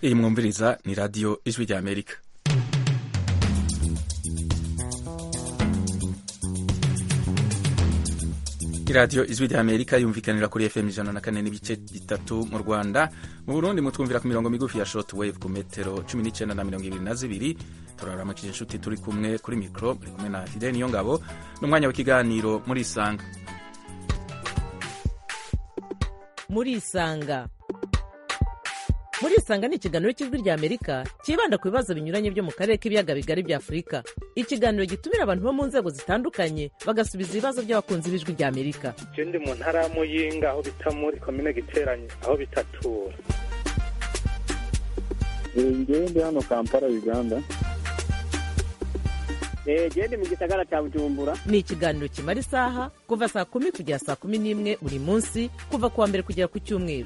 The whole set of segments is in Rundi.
iyi mwumviriza ni radiyo ijwi rya amerika iradiyo ijwi rya amerika yumvikanira kuri fm ijana na kane n'ibice bitatu mu rwanda mu burundi mutwumvira ku mirongo migufi ya short wave ku metero cumi n'icyenda na mirongo ibiri na zibiri turaramukije inshuti turi kumwe kuri mikoro muri kumwe na fideni niyo ngabo n'umwanya w'ikiganiro muri isanga muri isanga muri isanga ni ikiganiro cy'ijwi rya amerika cyibanda ku bibazo binyuranye byo mu karere k'ibiyaga bigari bya afurika ikiganiro gitumira abantu bo mu nzego zitandukanye bagasubiza ibibazo by'abakunzi b'ijwi rya amerika je ndi mu ntara ya muyinga aho bita muri komine giteranye aho bitatura ngewe ndi hano kampala uganda gende mu gisagara cya bujumbura ni ikiganiro kimara isaha kuva saa kumi kugera saa kumi n'imwe buri munsi kuva ku wa mbere kugera ku cyumweru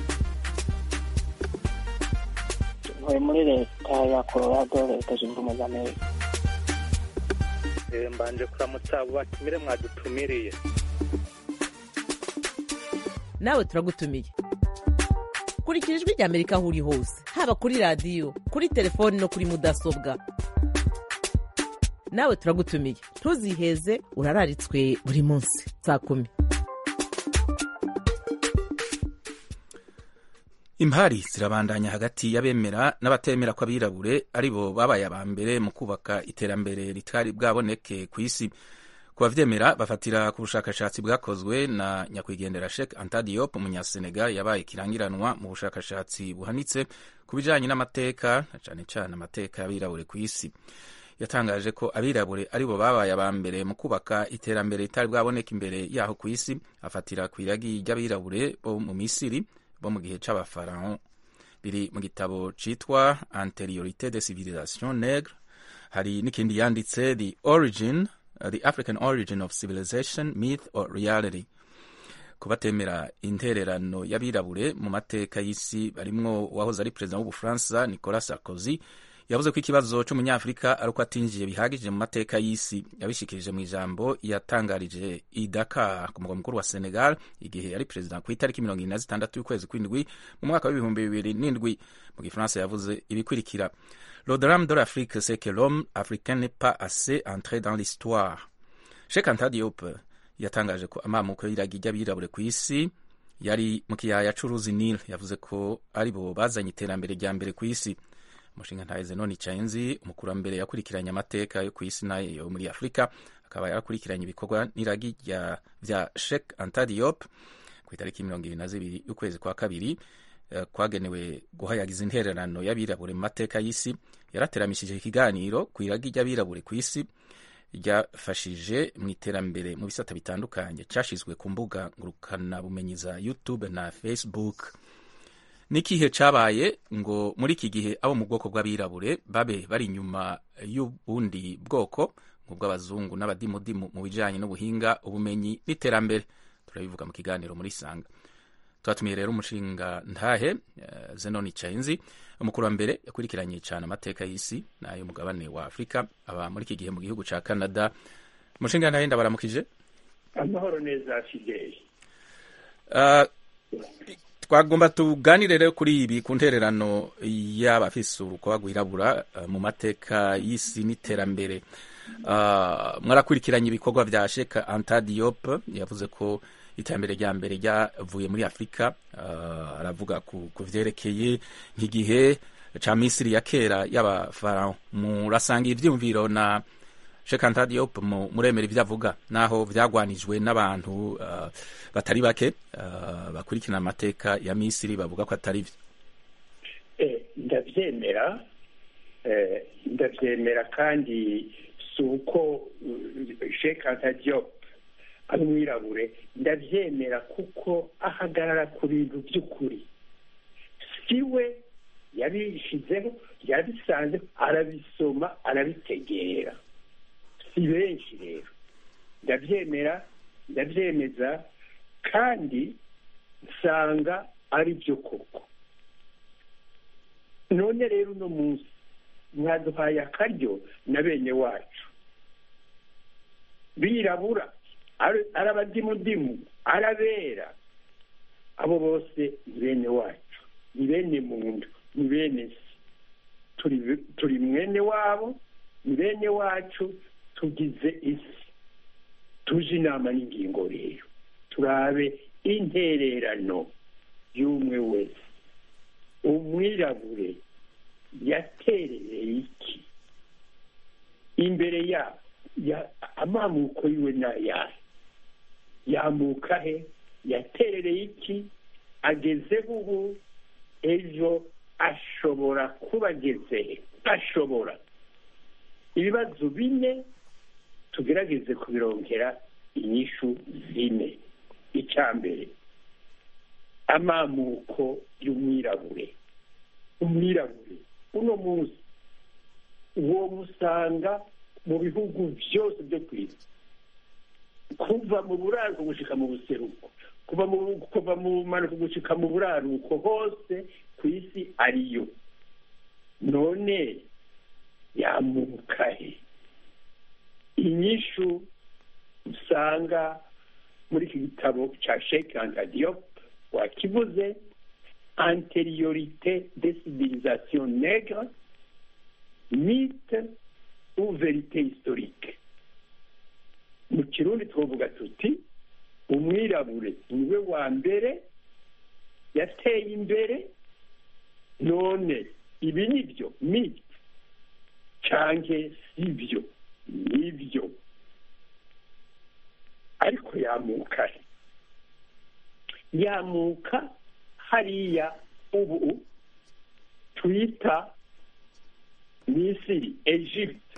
ntuye muri leta ya colorado leta zunze ubumwe za amerika Eh, mbanje kuramutsa abo batumire mwadutumiriye nawe turagutumiye kurikira ijwi rya amerika aho uri hose haba kuri radiyo kuri telefoni no kuri mudasobwa nawe turagutumiye ntuziheze urararitswe buri munsi saa kumi impari zirabandanya hagati y'abemera n'abatemera ko abirabure ari bo babaye aba mbere mu kubaka iterambere ritari bwaboneke ku isi ku bavyemera bafatira ku bushakashatsi bwakozwe na nyakwigendera Sheikh Anta Diop umunyasenegal yabaye kirangiranwa mu bushakashatsi buhanitse ku bijanye n'amateka na cane cane amateka y'abirabure ku isi yatangaje ko abirabure ari bo babaye aba mbere mu kubaka iterambere ritari bwaboneka imbere yaho ku isi afatira ku iragi ry'abirabure bo mu misiri bo mu gihe c'abafarao biri mu gitabo citwa anteriorite de civilisation negre hari n'ikindi yanditse the origin uh, the african origin of civilization myth or reality ku batemera intererano y'abirabure mu mateka y'isi barimwo uwahoze ari perezida w'ubufaransa nicolas sarkozy yavuze ko ikibazo c'umunyafurika ari uko atinjiye bihagije mu mateka y'isi yabishikirije mu ijambo yatangarije i Dakar ku mugwa mukuru wa Senegal igihe yari perezida ku itariki mirongo ine na zitandatu y'ukwezi kw'indwi mu mwaka w'ibihumbi bibiri n'indwi mu gifaransa yavuze ibikurikira le drame de l'Afrique c'est que l'homme africain n'est pas assez entré dans l'histoire Sheikh Anta Diop yatangaje ko amamuko y'iragi ry'abirabure ku isi yari mu kiyaya c'uruzi Nile yavuze ko ari bo bazanye iterambere rya mbere ku isi umushinga ntahe zenoni cainzi umukurambere yakurikiranye amateka yo ku isi nayo muri afurika akaba yarakurikiranye ibikorwa n'iragi vya Sheikh Anta Diop ku itariki mirongo ibiri na zibiri y'ukwezi kwa kabiri uh, kwagenewe guhayagiza intererano y'abirabure mu mateka y'isi yarateramishije ikiganiro ku iragi ry'abirabure ku isi ryafashije mu iterambere mu bisata bitandukanye cashizwe ku mbuga ngurukanabumenyi za youtube na facebook n'ikihe cabaye ngo muri iki gihe abo mu bwoko bw'abirabure babe bari inyuma y'ubundi bwoko nk'ubw'abazungu n'abadimudimu mu bijanye n'ubuhinga ubumenyi n'iterambere turabivuga mu kiganiro muri sanga twatumiye rero umushinga ntahe uh, zenoni chainzi umukurambere yakurikiranye cyane amateka y'isi n'ayo mugabane wa afurika aba muri iki gihe mu gihugu ca canada umushinga ntahe ndabaramukije amahoro neza fideli uh, twagomba tuganire rero kuri ibi ku ntererano y'abafise urukoba rwirabura uh, mu mateka y'isi n'iterambere uh, mwarakurikiranye ibikorwa vya Sheikh Anta Diop yavuze ko iterambere rya mbere ryavuye muri Afurika uh, aravuga ku, ku vyerekeye nk'igihe ca Misiri ya kera y'abafarao murasanga ivyumviro na Sheikh Anta Diop muremera ivyo avuga naho vyagwanijwe n'abantu uh, batari bake uh, bakurikirana amateka ya Misiri bavuga ko atari vyo eh, ndavyemera eh, ndavyemera kandi si uko uh, Sheikh Anta Diop ari umwirabure ndavyemera kuko ahagarara ku bintu by'ukuri siwe yabishizeho yabisanze arabisoma arabitegera si benshi rero ndabyemera ndabyemeza kandi nsanga ari byo koko none rero uno munsi mwaduhaye akaryo na bene wacu birabura ari abadimudimu arabera abo bose ni bene wacu ni bene muntu ni bene se turi turi mwene wabo ni bene wacu tugize isi tuje inama n'ingingo rero turabe intererano y'umwe wese umwirabure yaterereye iki imbere ya ya amamuko yiwe n'ayahe yamuka he yaterereye iki agezeho ubu ejo ashobora kuba ageze he ashobora ibibazo bine tugerageze kubirongera inyishu zine icya mbere amamuko y'umwirabure umwirabure uno munsi uwo musanga mu bihugu byose byo ku isi kuva mu buraruko gushika mu buseruko kuva mu kuva mu manuko gushika mu buraruko hose ku isi ariyo none yamuka he inyishu usanga muri iki gitabo cya sheke antadiop wakivuze antériorité des civilisations nègres mythe ou vérité historique mu kirundi twavuga tuti umwirabure niwe wa mbere yateye imbere none ibi ni byo mythe canke si byo nibyo ariko yamuka he yamuka hariya ubu twita misiri egypte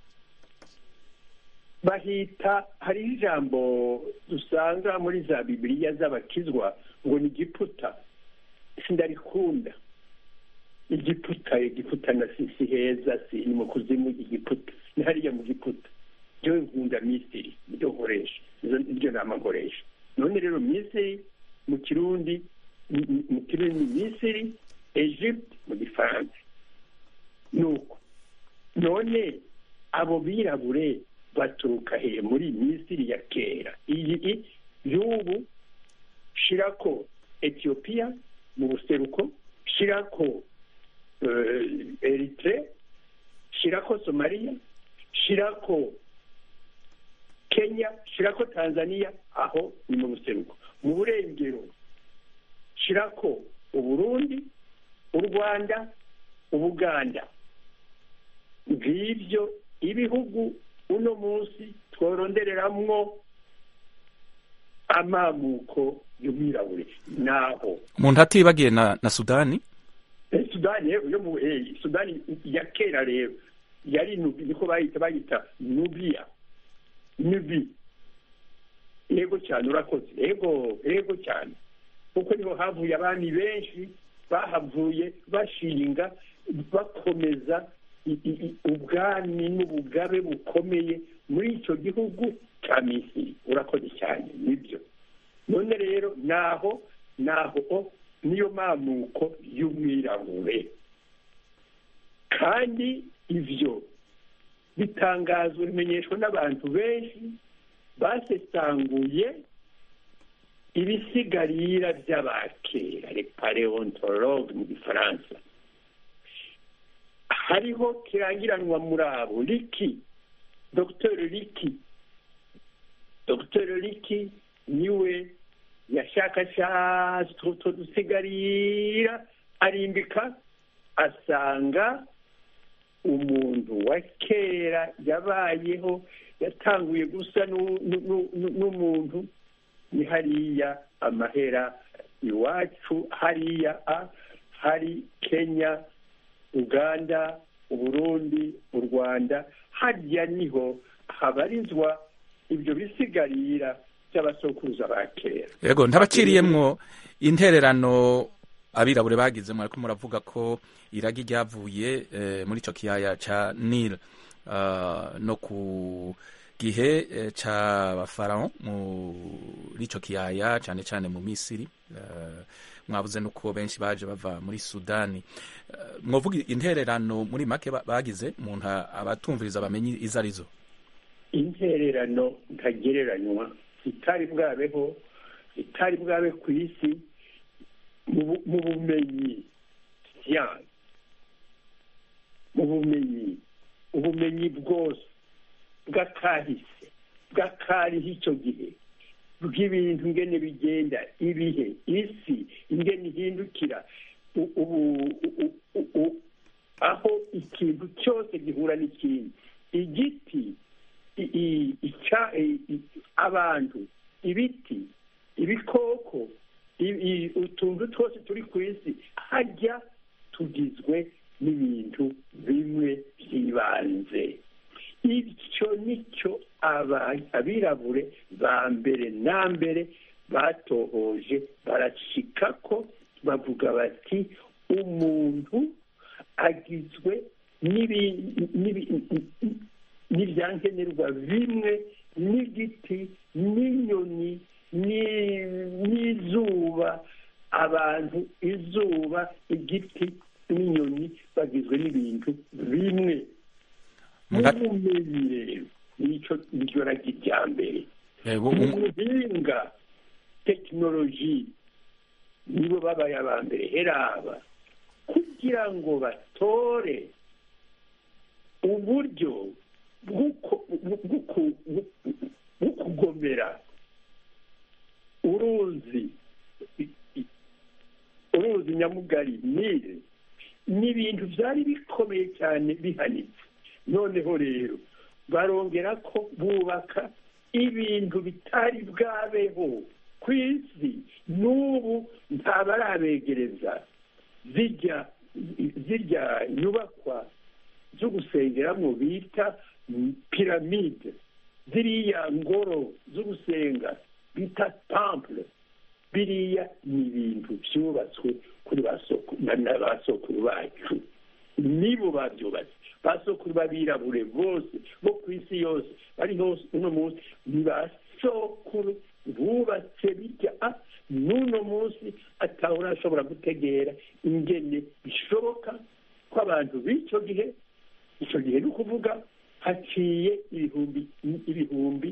bahita hariho ijambo dusanga muri za bibiliya z'abakizwa ngo ni igiputa sindarikunda igiputa igiputa na si si heza si ni mu kuzimu igiputa ni hariya mu giputa byo nkunda misiri nibyo nkoresha nibyo nama nkoresha none rero misiri mu kirundi mu kirundi ni misiri egypte mu gifaransa nuko none abo birabure baturuka he muri misiri ya kera iyi y'ubu shirako etiyopiya mu buseruko shirako eritre shirako somaliya shirako kenya shirako tanzania aho ni mu buseruko mu burengero shirako uburundi u rwanda ubuganda ngibyo ibihugu uno munsi tworondereramwo amamuko y'umwirabure naho umuntu atibagiye na, na sudani sudani yo mu sudani ya kera rero yari nubi niko bayita bayita nubiya nubi yego cyane urakoze yego yego cyane kuko niho havuye abami benshi bahavuye bashinga bakomeza ubwami n'ubugabe bukomeye muri icyo gihugu cya misiri urakoze cyane nibyo none rero naho naho niyo mamuko y'umwirabure kandi ibyo bitangazwa bimenyeshwa n'abantu benshi basesanguye ibisigarira by'abakera paleontologue mu gifaransa hariho kirangiranwa muri abo riki dr riki dr riki niwe yashakashatse utwo dusigarira arimbika asanga umuntu wa kera yabayeho yatanguye gusa n'umuntu ni hariya amahera iwacu hariya hari kenya uganda uburundi u rwanda harya niho habarizwa ibyo bisigarira by'abasokuruza ba kera yego ntabaciriyemwo intererano abirabure bagize mwariko muravuga ko iragi ryavuye muri ico kiyaya ca nil no ku gihe c'abafarao muri ico kiyaya cane cane mu misiri mwabuze nuko benshi baje bava muri sudani mwovuga intererano muri make bagize umuntu abatumviriza bamenye izo arizo intererano ntagereranywa itari bwabeho itari bwabe ku isi mu bumenyi siyansi mu bumenyi ubumenyi bwose bw'akahise bw'akariho icyo gihe bw'ibintu ingene bigenda ibihe isi ingene ihindukira u- ubu- u- u- u- aho ikintu cyose gihura n'ikindi igiti i- i- ica- i- i- abantu ibiti ibikoko i- i- utuntu twose turi ku isi hajya tugizwe n'ibintu bimwe by'ibanze icyo nicyo aba- abirabure ba mbere na mbere batohoje barashika ko bavuga bati umuntu agizwe n'ibi- n'ibi- n'ibyankenerwa bimwe n'igiti n'inyoni ni- n'izuba abantu izuba igiti n'inyoni bagizwe n'ibintu bimwe Muga- n'ubumenyi rero nicyo niryo ragi rya mbere Eh, bu- mu bu- buhinga tekinoloji nibo babaye aba mbere heraba kugira ngo batore uburyo bw'uko- bw'uku- bwo kugomera uruzi uruzi nyamugari nile ni ibintu byari bikomeye cyane bihanitse noneho rero barongera ko bubaka ibintu bitari bwabeho ku isi n'ubu ntabarabegereza zijya zirya nyubakwa zo gusengeramo bita piramide ziriya ngoro zo gusenga bita temple biriya ni ibintu byubatswe kuri ba sokuru na na ba sokuru bacu nibo babyubatse ba sokuru b'abirabure bose bo ku isi yose bari hose uno munsi ni ba sokuru bubatse bijya ah, n'uno munsi atahora ashobora gutegera ingene bishoboka ko abantu b'icyo gihe icyo gihe ni ukuvuga haciye ibihumbi ibihumbi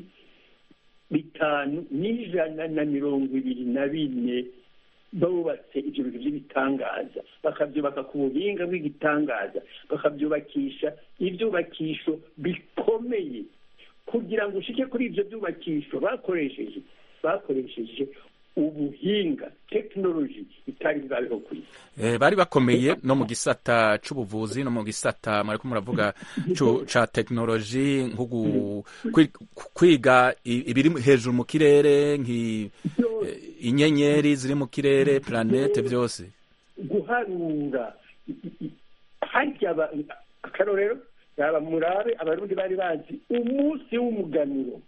bitanu n'ijana na mirongo ibiri na bine bubatse ibyo bintu by'ibitangaza bakabyubaka ku buhinga bw'igitangaza bakabyubakisha ibyubakisho bikomeye kugira ngo ushike kuri ibyo byubakisho bakoresheje bakoresheje ubuhinga tekinoloji itari bwabeho ku isi Eh, bari bakomeye no mu gisata c'ubuvuzi no mu gisata mwariko muravuga cu- ca tekinoloji nko gu- kwi- kwiga i- ibiri hejuru mu kirere nki eh, inyenyeri ziri mu kirere planete byose guharura harya aba- akarorero yaba murabe abarundi bari bazi umunsi w'umuganuro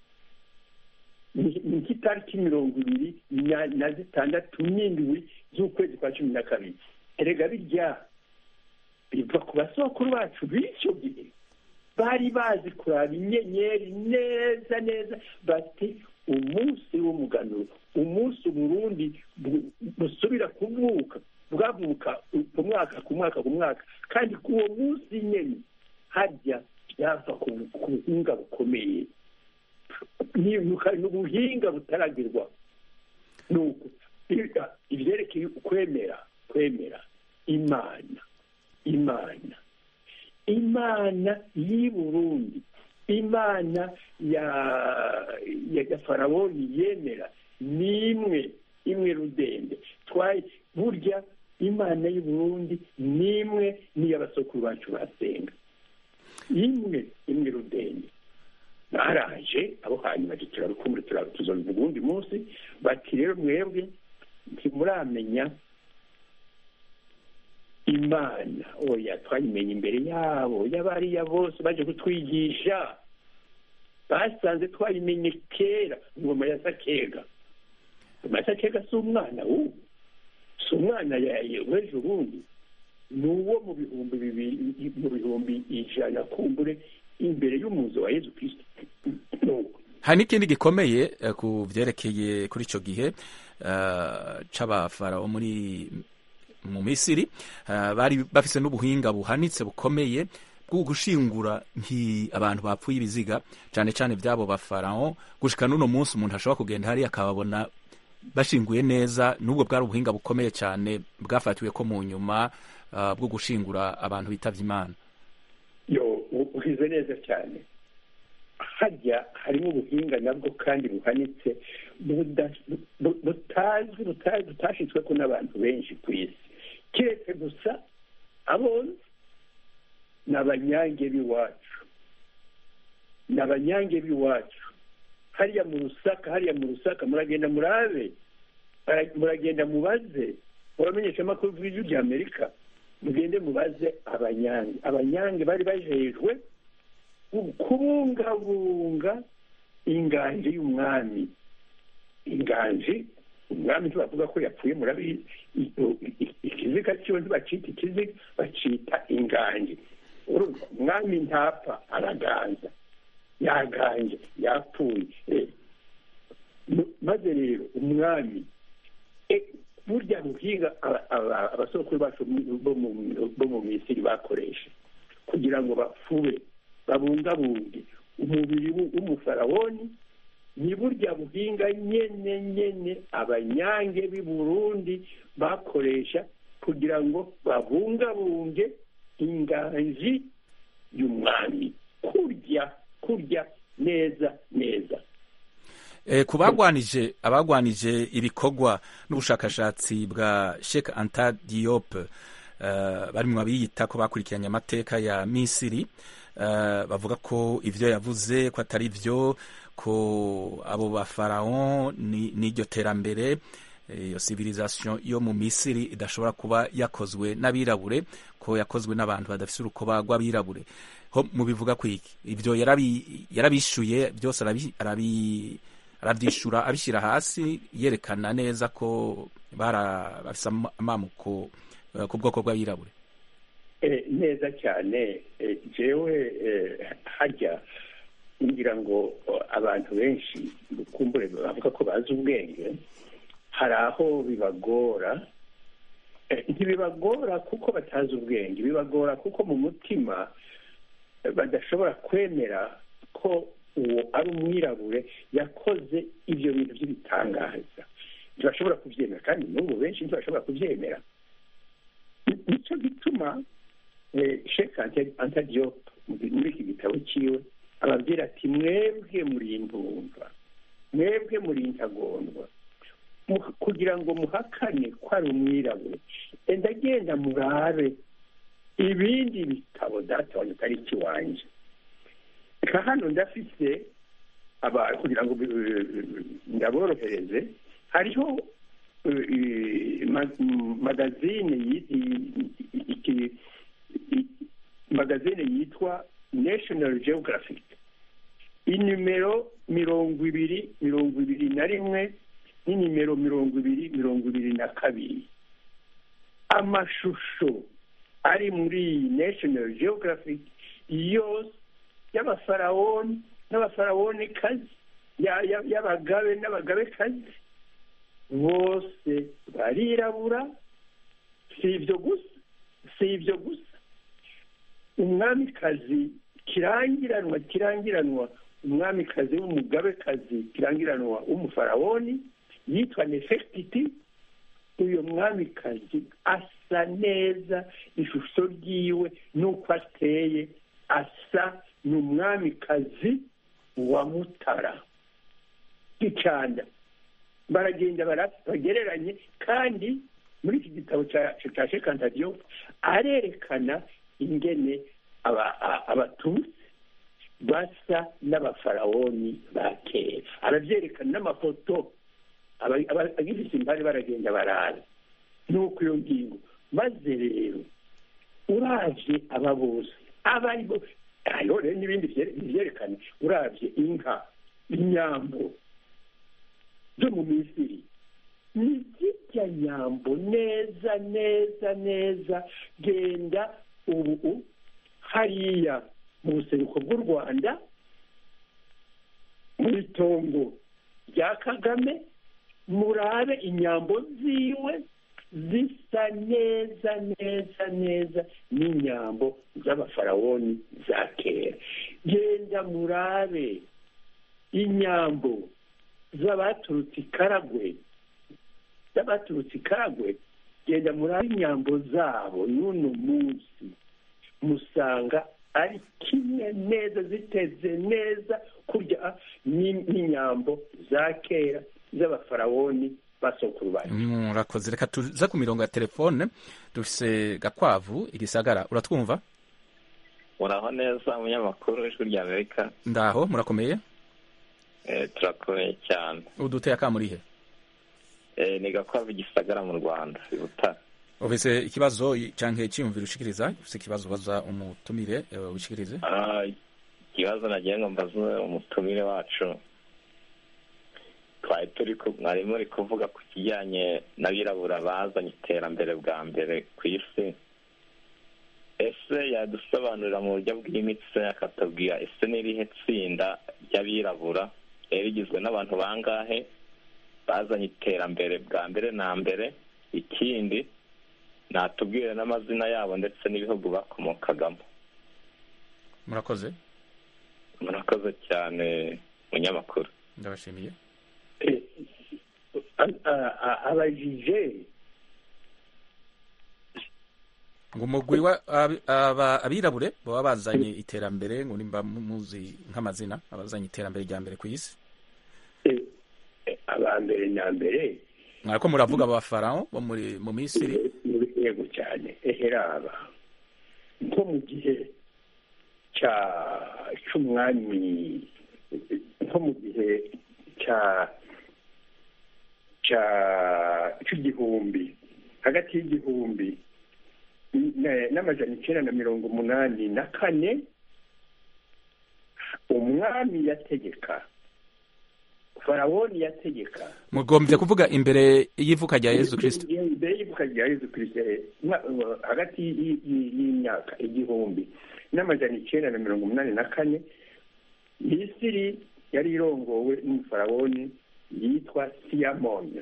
ni ni nk'itariki mirongo ibiri na- na zitandatu n'indwi z'ukwezi kwa cumi na kabiri erega birya biva ku basokuru bacu b'icyo gihe bari bazi kuraba inyenyeri neza neza bati umunsi w'umuganuro umunsi uburundi bu- busubira kuvuka bwavuka ku mwaka ku mwaka ku mwaka kandi ku uwo munsi nyine hajya byava ku ku buhinga bukomeye ni ni ubuhinga butaragirwa nuko ibi- ibyerekeye kwemera kwemera imana imana imana y'i burundi imana ya ya ya farawoni yemera ni imwe imwe rudende twaye burya imana y'u burundi ni imwe n'iy'abasokuru bacu basenga imwe imwe rudende baraje abo hanyuma turarukumbuye turarutuzobiva ubundi munsi bati rero mwebwe ntimuramenya imana oya twayimenye imbere yabo y'abariya bose baje kutwigisha basanze twayimenye kera ingoma ya sakega ingoma ya sakega si umwana w'ubu si umwana yaye w'ejo bundi ni uwo mu bihumbi bibiri mu bihumbi ijana kumbure imbere y'umuzo wa yezu kirisito nuko hari n'ikindi gikomeye eh, ku vyerekeye kuri ico gihe eh, c'abafarao muri mu misiri eh, bari bafise n'ubuhinga buhanitse bukomeye bwo gushingura nki abantu bapfuye ibiziga cane cane vy'abo bafarao gushika n'uno munsi umuntu ashobora kugenda hariya akababona bashinguye neza n'ubwo bwari ubuhinga bukomeye cyane bwafatiwe ko mu nyuma uh, bwo gushingura abantu bitavye imana yo uhize neza cyane hajya harimo ubuhinga nabwo kandi buhanitse butazwi butashyizwe ko n'abantu benshi ku isi keretse gusa abonzi ni abanyange b'iwacu ni abanyange b'iwacu hariya mu rusaka hariya mu rusaka muragenda murabe muragenda mubaze muramenyesha amakuru y'ijwi rya amerika mugende mubaze abanyange abanyange bari bajejwe kubungabunga inganji y'umwami inganji umwami ntibavuga ko yapfuye murabizi ikiziga cyiwe ntibacita ikiziga bacita inganji umwami ntapfa araganza yaganje yapfuye maze rero umwami burya buhinga abasokuru bacu bo mu misiri bakoresha kugira ngo bafube babungabunge umubiri w'umufarawoni ni burya buhinga nyene nyene abanyange b'i burundi bakoresha kugira ngo babungabunge inganji y'umwami kurya kurya neza neza ku bagwanije abagwanije ibikorwa n'ubushakashatsi bwa Sheikh Anta Diop bari mu babiyita ko bakurikiranye amateka ya Misiri bavuga ko ivyo yavuze ko atari vyo ko abo ba faraon n'iryo terambere iyo civilisation yo mu Misiri idashobora kuba yakozwe n'abirabure ko yakozwe n'abantu badafise urukoba rw'abirabure ho mubivuga kwiki ivyo yarabishuye byose arabi arabyishura abishyira hasi yerekana neza ko bafise amamuko ku bwoko bw'abirabure neza cyane jewe hajya ngira ngo abantu benshi kumbure bavuga ko bazi ubwenge hari aho bibagora ntibibagora kuko batazi ubwenge bibagora kuko mu mutima badashobora kwemera ko uwo ari umwirabure yakoze ibyo bintu by'ibitangaza ntibashobora kubyemera kandi n'ubu benshi ntibashobora kubyemera nicyo gituma sheka antadiyo muri iki gitabo cyiwe ababwira ati mwebwe muri indumva mwebwe muri intagondwa kugira ngo muhakane ko ari umwirabure enda agenda murabe ibindi bitabo data wanjye atari ikiwanjye reka hano ndafise kugira ngo ndaborohereze hariho magazine magazine yitwa national geographic inimero mirongo ibiri mirongo ibiri na rimwe n'inimero mirongo ibiri mirongo ibiri na kabiri amashusho ari muri iyi national geographic yose y'abafarawoni n'abafarawoni kazi y'abagabe n'abagabe kazi bose barirabura si ibyo gusa si ibyo gusa umwamikazi kirangiranwa kirangiranwa umwamikazi w'umugabekazi kirangiranwa w'umufarawoni yitwa nefertiti uyu mwamikazi asa neza ishusho ryiwe n'uko ateye asa ni umwamikazi wa mutara gicanda baragenda bagereranye kandi muri iki gitabo cya shekantadiyo arerekana ingene abatutsi basa n'abafarawoni ba kera arabyerekana n'amafoto agifite impande baragenda barara nuko iyo ngingo maze rero urabye aba bose aba ari bo hariho rero n'ibindi byerekana urabye inka inyambo zo mu misiri ni zirya nyambo neza neza neza genda ubu hariya mu buseruko bw'u rwanda mu itongo rya kagame murabe inyambo ziwe zisa neza neza neza n'inyambo z'abafarawoni za kera genda murabe inyambo z'abaturutse ikaragwe z'abaturutse ikaragwe genda murabe inyambo zabo n'uno munsi musanga ari kimwe neza ziteze neza kurya ni- n'inyambo za kera z'abafarawoni basokuru bacu murakoze reka tuze ku mirongo ya telefone dufise gakwavu igisagara uratwumva muraho neza umunyamakuru w'ijwi rya amerika ndaho murakomeye Eh, turakomeye cyane uduteye akamurihe Eh, ni gakwavu gisagara mu rwanda i butare ufise ikibazo canke iciyumviro ushikiriza ufise ikibazo baza umutumire eh, wishikirize Ah, ikibazo nagiye ngo mbaze umutumire wacu twari turi ku- mwari muri kuvuga ku kijyanye n'abirabura bazanye iterambere bwa mbere ku isi ese yadusobanurira mu buryo bwimitse akatubwira ese n'irihe tsinda ry'abirabura rero rigizwe n'abantu bangahe bazanye iterambere bwa mbere na mbere ikindi natubwire n'amazina yabo ndetse n'ibihugu bakomokagamo murakoze murakoze cyane munyamakuru ndabashimiye Eh, a- a- a- abajije ngo umugwi wa abi- aba- abirabure baba bazanye iterambere ngo nimba mu- muzi nk'amazina abazanye iterambere rya mbere ku isi eh, eh, abambere na mbere mwariko muravuga aba farawo bo muri mu misiri yego cyane eheraba nko mu gihe cya cy'umwami nko mu gihe cya cya cy'igihumbi hagati y'igihumbi na- n'amajana icyenda na mirongo umunani na kane umwami yategeka farawoni yategeka mugombye kuvuga imbere y'ivuka rya yesu kirisito mbere y'ivuka rya yesu kirisito mwa- uh, hagati y- y- y'imyaka igihumbi n'amajana icyenda na mirongo umunani na kane misiri yari irongowe n'umufarawoni yitwa siyamoni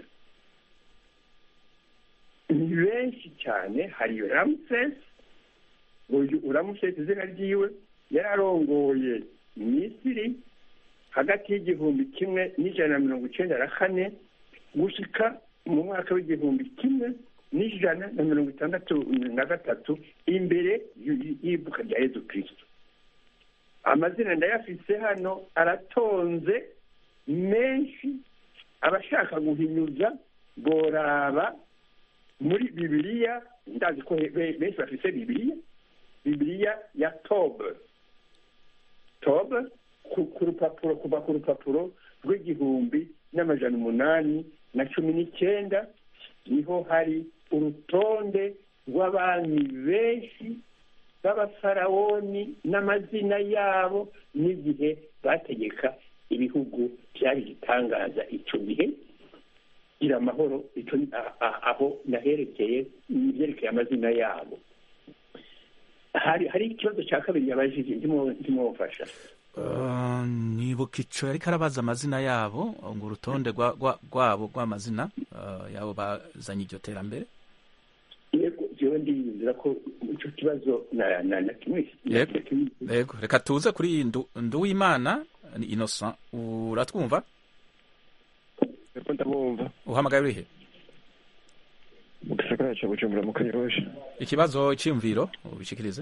ni benshi cyane hari ramusesi uyu ramusesi izina ryiwe yari arongoye misiri hagati y'igihumbi kimwe n'ijana na mirongo icyenda na kane gushika mu mwaka w'igihumbi kimwe n'ijana na mirongo itandatu na gatatu imbere y- y'ivuka rya yezu kirisito amazina ndayafise hano aratonze menshi abashaka guhinyuza boraba muri bibiliya ndazi ko be- benshi bafise bibiliya bibiliya ya tobe tobe ku ku rupapuro kuva ku rupapuro rw'igihumbi n'amajana umunani na cumi n'icyenda niho hari urutonde rw'abami benshi b'abafarawoni n'amazina yabo n'igihe bategeka ibihugu byari gitangaza icyo gihe gira amahoro icyo ni- a- a- aho naherekeye ibyerekeye amazina yabo hari hari ikibazo cya kabiri yabajije ndimo ndimufasha Uh, nibuka ico yariko arabaza amazina yabo ngo urutonde rwa- rwa- rwabo rw'amazina uh, yabo bazanye iryo terambere yego jewe ndiyumvira ko icyo kibazo na na na kimwe Yego. yego reka tuze kuri ndu nduwimana ni innocent uratwumva Eko ndabumva uhamagaye urihe mu gisagara ca Bujumbura mu Kanyosha ikibazo iciyumviro ubishikirize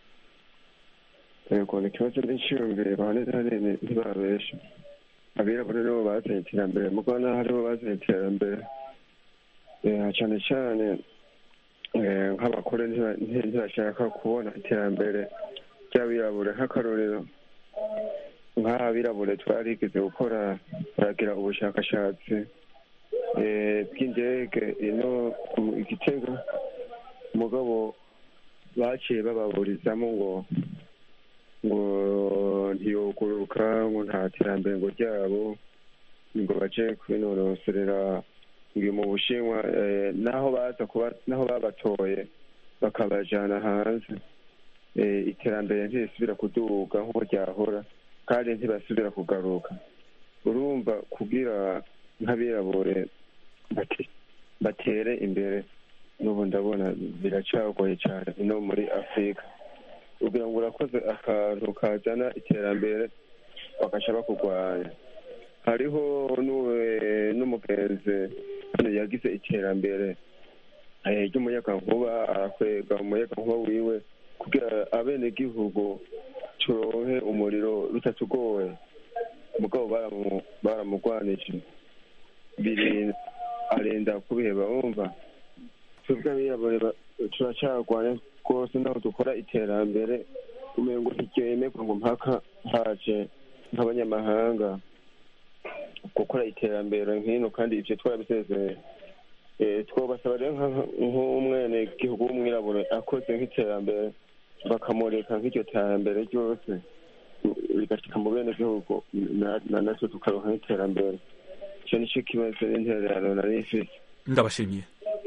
yego ni ikibazo n'iciyumvire bahaneze hanini ntibabesha abirabura nibo bazanye iterambere mu Rwanda haribo bazanye iterambere Eh, cane cane eh, nk'abakore ntiba- nti- ntibashaka kubona iterambere ry'abirabure nk'akarorero nk'abirabure twarigeze gukora baragira ubushakashatsi eh, bw'indege ino mu igitego mugabo baciye bababurizamo ngo ngo ntiyoguruka ngo nta terambere ngo ryabo ngo baje kubinonoserera ngo mu bushinwa eh, naho baza kuba naho babatoye bakabajana hanze eh, iterambere ntirisubira kuduga nk'uko ryahora kandi ntibasubira kugaruka urumva kugira nk'abirabure bati- batere imbere n'ubu ndabona biracagoye cyane no muri afurika kugira ngo urakoze akantu kazana iterambere bagaca bakurwanya hariho n'uwe- n'umugenzi hano yagize iterambere eh, ry'umuyagankuba arakwega umuyagankuba wiwe kugira abenegihugu turonke umuriro bitatugoye mugabo baramu- baramugwanije biri arenda kubiheba wumva twebwe abirabure ba- turacagwanya rwose naho dukora iterambere umengo ntiryemerwa ngo mpaka haje nk'abanyamahanga gukora iterambere nk'ino kandi ivyo twarabisezeye Eh, twobasaba rero nka- nk'umwene gihugu w'umwirabure akoze nk'iterambere bakamureka nk'iryo terambere ryose rigashika mu bene gihugu na- na- natwe tukaronka nk'iterambere ico nico kibazo n'intererano nari mfise ndabashimiye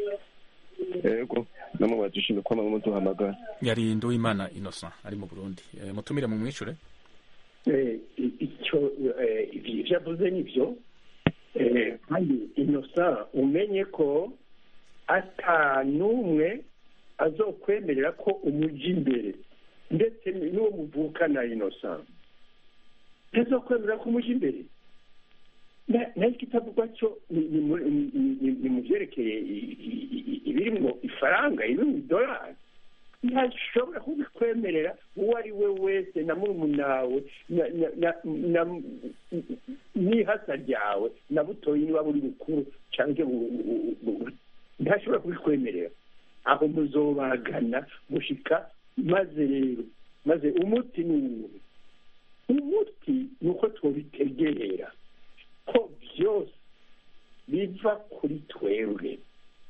ego namwe badushimye kwama muduhamagara yari nduwimana innocent ari mu burundi Eh, mutumire mu mwishure Eh, i- icyo eh, ibyo avuze nibyo Eh, kandi inosa umenye ko ata n'umwe azokwemerera ko umuja imbere ndetse n'uwo muvukana inosa ntazokwemerera ko umuja imbere Na- nayo ikitavugwa cyo ni- ni mu- ni- ni- ni mu byerekeye i- i- i- ibirimwo ifaranga ibiri mu idolari ntashobora kubikwemerera uwo ari we wese na murumunawe na- na- na- na- n'ihasa ryawe na butoyi niba buri bukuru cyangwa bu- bu- bu- ntashobora kubikwemerera aho muzobagana gushika maze rero maze umuti ni uwuhe umuti ni uko twobitegera ko byose biva kuri twebwe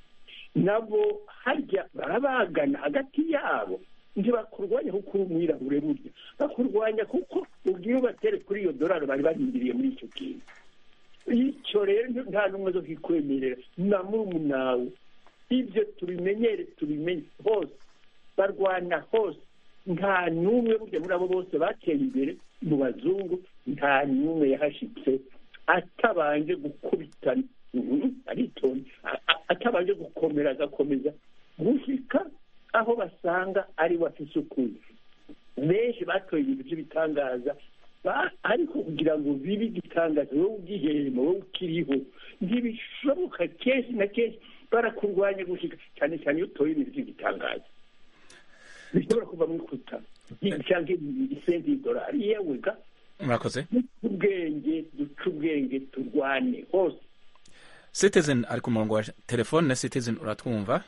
nabo harya barabagana hagati yabo ntibakurwanya kuko uri umwirabure burya bakurwanya kuko ubwiye ubatere kuri iyo dorari bari barindiriye muri icyo kintu icyo rero nta n'umwe zo kikwemerera na murumunawe ibyo tubimenyere tubimenye hose barwana hose nta n'umwe burya muri abo bose bateye imbere mu bazungu nta n'umwe yahashitse atabanje gukubitana Mhm, aritonda A- a- atabanje gukomera agakomeza gushika aho basanga ari we afise ukuri benshi batoye ibintu by'ibitangaza ba- ariko kugira ngo bibe igitangaza wowe ugihema wowe ukiriho ntibishoboka kenshi na kenshi barakurwanya gushika cyane cyane iyo utoye ibintu by'igitangaza bishobora kuva mu ikuta cyangwa isenti y'idolari yewe ga murakoze duce ubwenge duce ubwenge turwane hose citizen ari ku murongo wa telefone citizen uratwumva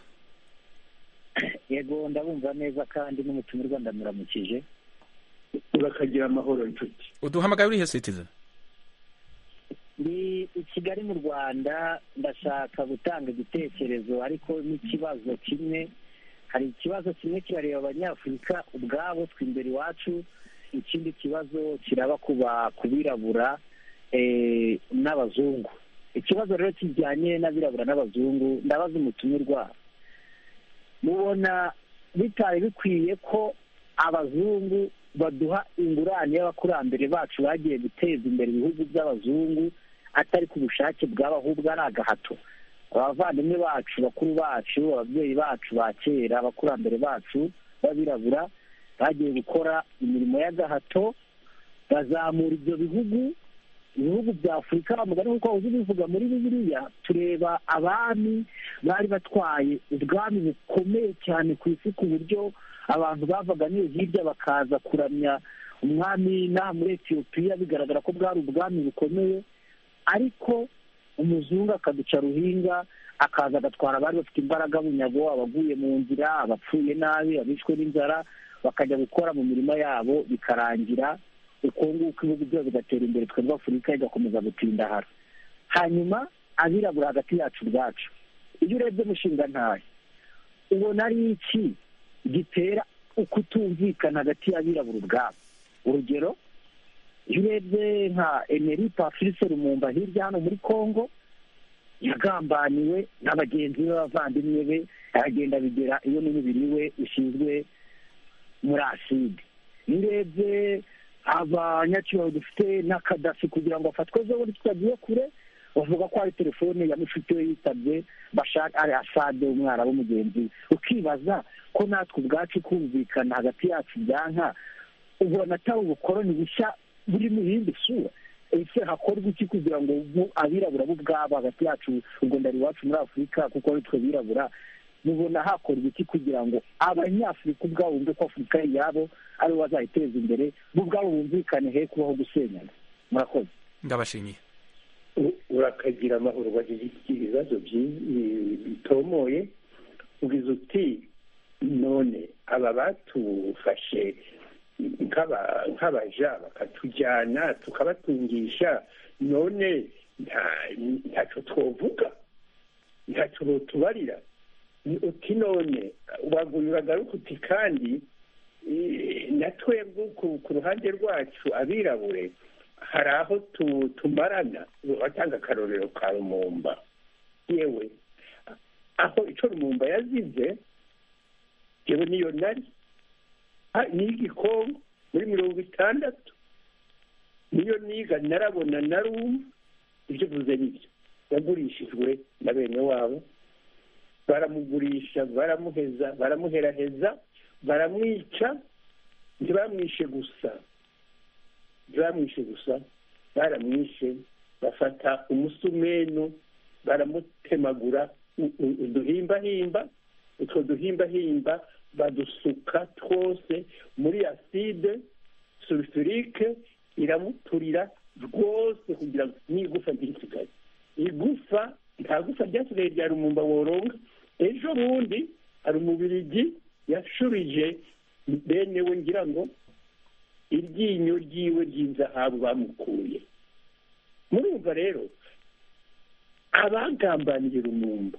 yego ndabumva neza kandi n'umutumirwa ndamuramukije urakagira amahoro inshuti uduhamagaye urihe citizen ndi i kigali mu rwanda ndashaka gutanga igitekerezo ariko n'ikibazo kimwe hari ikibazo kimwe kirareba abanyafurika ubwabo twe imbere iwacu ikindi kibazo kiraba kuba ku birabura eh, n'abazungu ikibazo rero kijyanye n'abirabura n'abazungu ndabaza umutumirwa mubona bitari bikwiye ko abazungu baduha ingurane y'abakurambere bacu bagiye guteza imbere ibihugu by'abazungu atari ku bushake bwabo ahubwo ari agahato abavandimwe bacu bakuru bacu ababyeyi bacu ba kera abakurambere bacu b'abirabura bagiye gukora imirimo y'agahato bazamura ibyo bihugu ibihugu bya afurika mugani nk'uko uzi bivuga muri bibiliya tureba abami bari batwaye ubwami bukomeye cyane ku isi ku buryo abantu bavaga n'iyo hirya bakaza kuramya umwami n'aha muri etiyopiya bigaragara ko bwari ubwami bukomeye ariko umuzungu akaduca ruhinga akaza agatwara abari bafite imbaraga bunyago abaguye mu nzira abapfuye nabi abishwe n'inzara bakajya gukora mu mirimo yabo bikarangira uko nguko ibihugu byose bigatera imbere twebwe afurika igakomeza gutindahara hanyuma abirabura hagati yacu ubwacu iyo urebye umushinga ntayo ubona ari iki gitera ukutumvikana hagati y'abirabura ubwabo urugero iyo urebye nka emeri patrice rumumba hirya hano muri congo yagambaniwe na bagenzi be b'abavandimwe be aragenda bigera iyo n'umubiri we ushinzwe muri aside iyo urebye abanyacyubahiro dufite na kadafi kugira ngo afatwe ejo bundi tutagiye kure bavuga ko hari telefone ya mushuti we yitabye bashaka ari asade umwarabu mugenzi we ukibaza ko natwe ubwacu kumvikana hagati yacu byanka ubona atari ubukoroni bushya buri mu yindi sura ese hakorwa iki kugira ngo ubu abirabura bo ubwabo hagati yacu ubwo ndari iwacu muri afurika kuko ari twe birabura mubona hakora ibiti kugira ngo abanyafurika ubwabo bumve ko afurika ari iyabo aribo bazayiteza imbere bo ubwabo bumvikane he kubaho gusenyana murakoze ndabashimiye U- urakagira amahoro bagize ibibazo byi- bitomoye ugize uti none aba batufashe nk'aba- nk'abaja bakatujyana tukabatungisha none nta- ntacyo twovuga ntacyo botubarira Ni uti none waguye uragaruka uti kandi eh, na twebwe ku ku ruhande rwacu abirabure hari aho tu- tumarana watanga akarorero ka rumumba yewe aho icyo rumumba yazize yewe niyo nari Ah, niga igikombe muri mirongo itandatu niyo niga narabona narumva ibyo uvuze nibyo yagurishijwe na bene wabo baramugurisha baramuheza baramuheraheza baramwica ntibamwishe gusa ntibamwishe gusa baramwishe bafata umusumenu baramutemagura u- u- uduhimbahimba utwo duhimbahimba badusuka twose muri aside sulfurike iramuturira rwose kugira ngo n'igufa ntirisigaye igufa nta gufa ryasigaye rya rumumba woronga ejo bundi hari umubirigi yashubije bene we ngira ngo iryinyo ryiwe ry'inzahabu bamukuye murumva rero abagambaniye rumumba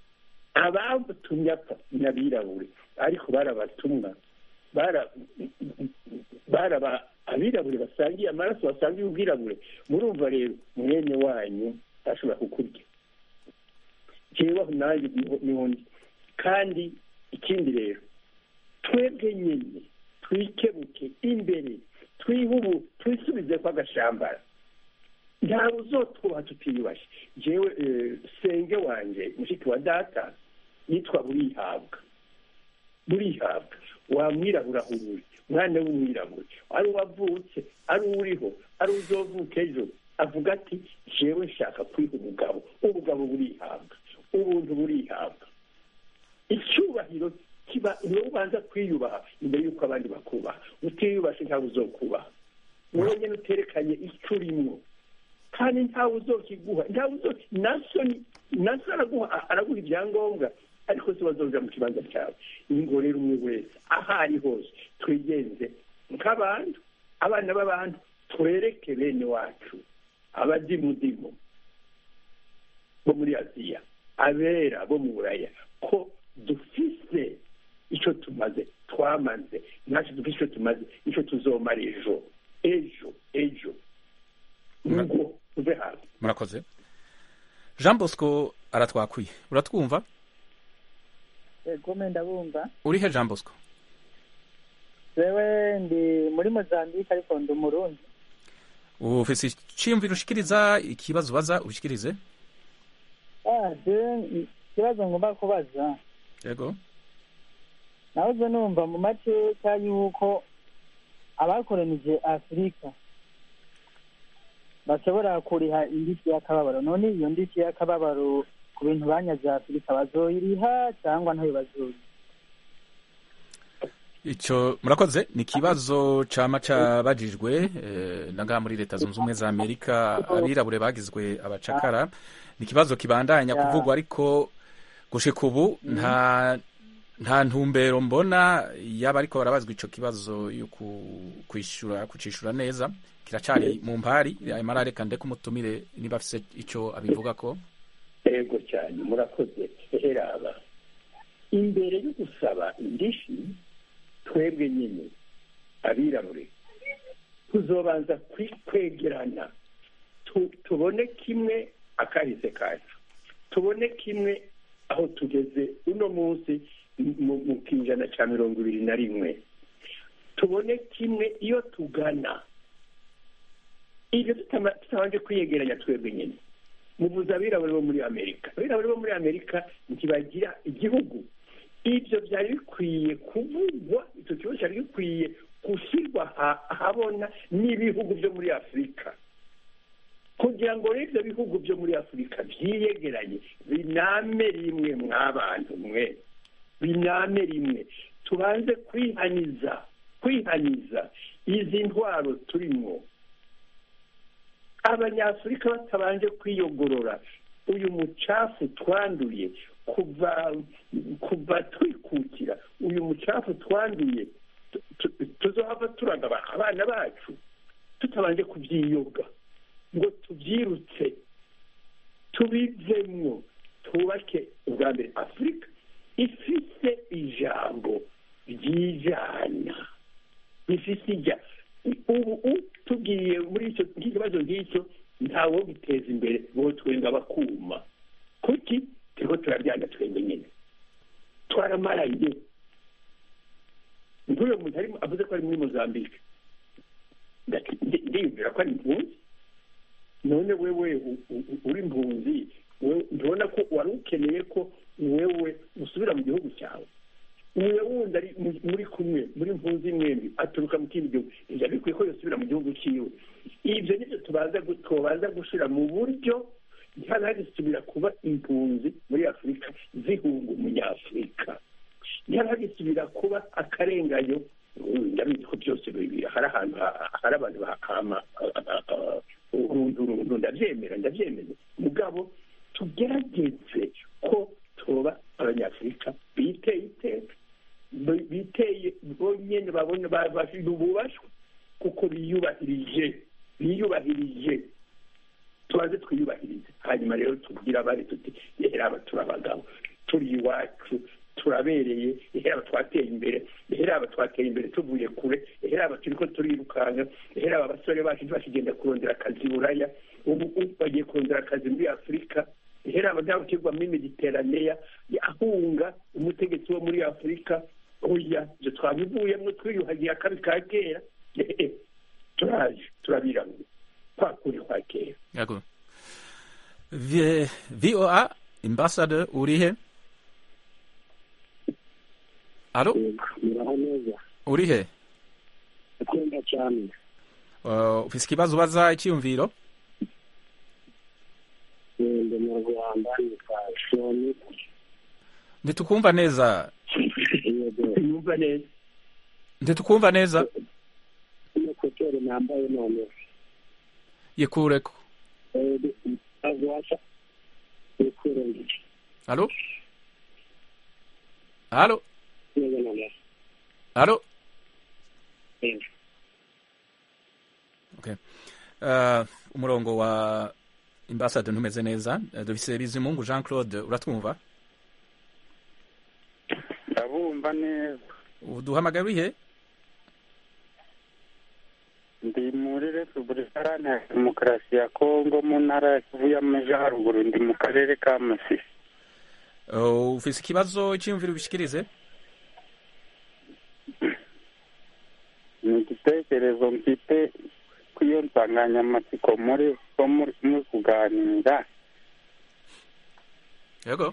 abatumye apfa n'abirabure ariko barabatumwa bara- baraba abirabure basangiye amaraso basangiye ubwirabure murumva rero mwene wanyu ashobora kukurya jewe aho nanjye niho- niho ndi kandi ikindi rero twebwe nyine twikebuke imbere twihubu twisubize ko agashambara ntawe uzotwubaha tutiyubashye jewe eh, senge wanje mushiki wa data yitwa burihabwa burihabwa wamwirabura hururi mwana w'umwirabura ari uwavutse ari uwuriho ari uzovuka ejo avuga ati jewe nshaka kwiha umugabo ubugabo burihabwa ubuntu burihabwa icyubahiro kiba niwe ubanza kwiyubaha imbere y'uko abandi bakubaha utiyubashe ntawe uzokubaha wowe nyine uterekanye icyo urimo kandi ntawe uzokiguha ntawe uzo naso ni- naso araguha araguha ibyangombwa ariko se bazoja mu kibanza cyawe ingo rero umwe wese aho ari hose twigenze nk'abantu abana b'abantu twereke bene wacu abadimudimu bo muri aziya abera bo mu buraya ko dufise icyo tumaze twamaze natwe dufise icyo tumaze icyo tuzomara ejo ejo ejo ngo tuve hasi murakoze jean bosco aratwakwiye uratwumva ego ndabumva urihe jean bosco wewe ndi muri mozambique ariko ndi umurundi ufise iciyumviro ushikiriza ikibazo ubaza ushikirize ah je ikibazo ngomba kubaza yego nahoze numva mu mateka y'uko abakoranije afurika bashobora kuriha indishyi y'akababaro none iyo ndishyi y'akababaro ku bintu banyaze afurika bazoyiriha cyangwa ntayo bazoyiriha icyo murakoze ni ikibazo cama cabajijwe eh, na ngaha muri leta zunze ubumwe za amerika abirabure bagizwe abacakara ni ikibazo kibandanya Ya. kuvugwa ariko gushika ubu nta nta ntumbero mbona yaba ariko barabazwa ico kibazo yo ku- kwishura kucishura neza kiracari mu mpari amara reka ndeke umutumire niba afise ico abivuga ko yego cyane murakoze heraba imbere yo gusaba indishi twebwe nyine abirabure tuzobanza kwi- kwegerana Tu- tubone kimwe akahise kacu tubone kimwe aho tugeze uno munsi mu- mu kijana cya mirongo ibiri na rimwe tubone kimwe iyo tugana ibyo tutama- tutabanje kwiyegeranya twebwe nyine muvuze abirabure bo muri amerika abirabure bo muri amerika ntibagira igihugu ibyo byari bikwiye kuvugwa icyo kibazo cyari gikwiye gushyirwa aha- ahabona n'ibihugu byo muri afurika kugira ngo rero ibyo bihugu byo muri afurika byiyegeranye biname rimwe mw'abantu mwe biname rimwe tubanze kwihaniza kwihaniza izi ntwaro turimo abanyafurika batabanje kwiyogorora uyu mucafu twanduye kuva kuva twikukira uyu mucafu twanduye tu- tu- tuzohava turaga aba- abana bacu tutabanje kubyiyoga ngo tubyirutse tubivemwo twubake ubwa mbere afurika ifite ijambo ryijana rifite ijya ubu u- tugiye muri icyo nk'ikibazo nk'icyo ntawo giteza imbere bo twenga bakuma kuki turiko turabyanga twenge nyine twaramaranye nk'uyo muntu arimo avuze ko ari muri mozambique Ndati- ndi- ndiyumvira ko ari impunzi none wewe u- u- uri impunzi wewe ndabona ko wari ukeneye ko wewe usubira mu gihugu cyawe uwe wundi ari mu- muri kumwe muri mpunzi mwembi aturuka mu kindi gihugu ibyo bikwiye ko yosubira mu gihugu cyiwe ibyo nibyo tubanza gu- tubanza gushira mu buryo ntihagisubira kuba impunzi muri afurika zihunga umunyafurika ntihagisubira kuba akarenganyo Mm, ndabizi ko byose bibi- hari ahantu ha- hari abantu bahama urundu urundu ndabyemera ndabyemeza mugabo tugerageze ko tuba abanyafurika biteye iteka bi- biteye bonyine babona ba- bafite ububashwa kuko biyubahirije biyubahirije tubanze twiyubahirize hanyuma rero tubwire abari tuti rero aba turi abagabo turi iwacu turabereye rero aba twateye imbere rero aba twateye imbere tuvuye kure rero aba turi ko turirukanka rero aba basore bacu ntibakigenda kurondera akazi i buraya ubu ubu bagiye kurondera akazi muri afurika rero aba ntawe ukigwamo imediteraneya ahunga umutegetsi wo muri afurika oya ibyo twabivuyemo twiyuhagiye akabi ka kera Eh, turaje turabiranga kwa kuri kwa kera Yego. V- VOA ambassador urihe? Alo, muraho neza urihe? akunda cyane Uh, ufise ikibazo ubaza icyiyumviro? ndi mu rwanda nitwa shoni Ntitukumva neza. yego yumva neza Ntitukumva neza. ino koteri nambaye none Yikureko. agwasha yikurenge Alo? Alo? neza none Alo? Yego. Okay. Uh, umurongo wa ambassador ntumeze neza. Uh, dufise Bizimungu Jean Claude uratwumva? ndabumva neza Uduhamagara urihe? ndi muri repubulika iharanira demokarasi ya kongo mu ntara ya kivu y'amajyaruguru ndi mu karere ka masisi Uh, ufise ikibazo icyiyumviro ubishikirize? ni igitekerezo mfite ku iyo nsanganyamatsiko muri ko muri muri kuganira Yego.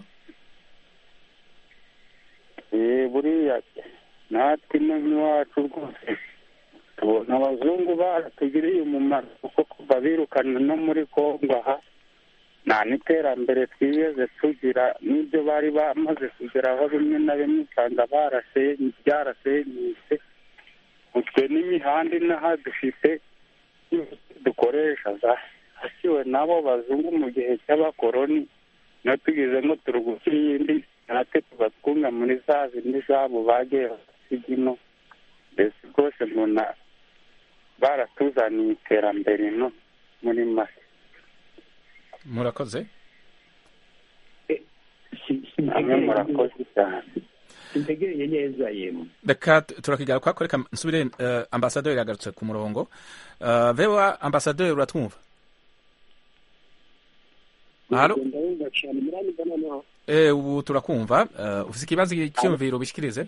Eh, buriya natwe ino nk'iwacu rwose tubona abazungu baratugiriye umumaro kuko kuva birukana no muri kongo aha nta n'iterambere twigeze tugira n'ibyo bari bamaze kugeraho bimwe na bimwe usanga barasenye byarasenyutse utwe n'imihanda inaha dufite dukoresha zasiwe n'abo bazungu mu gihe cy'abakoroni niyo tugize ngo turi gushyira iyindi natwe tuba twunga muri za zindi zabo bagiye basiga ino mbese rwose mbona baratuzaniye iterambere ino muri make Murakoze. namwe murakoze cyane sintegereye neza yemwe reka tu- turakigaruka kwako reka nsubire uh, ambasaderi yagarutse ku murongo uh, vewa ambasaderi uratwumva halo ndabumva cyane muranyumva noneho eh, ubu turakumva uh, ufise ikibazo cyiyumviro ubishikirize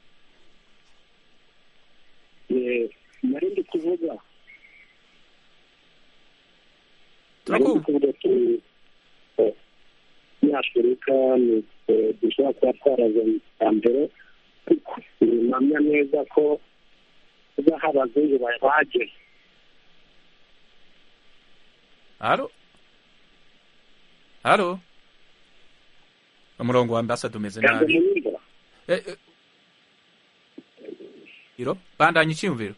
Eh, nari ndi kuvuga turakumva kuvuga turi nyafurika ni eh, dushobora kuba twarazanye iterambere mpamya neza ko kuba hari abazungu bahageze halo halo umurongo wa ambassador umeze ntabwo nabi munyumva Eh, eh, iro bandanya icyiyumviro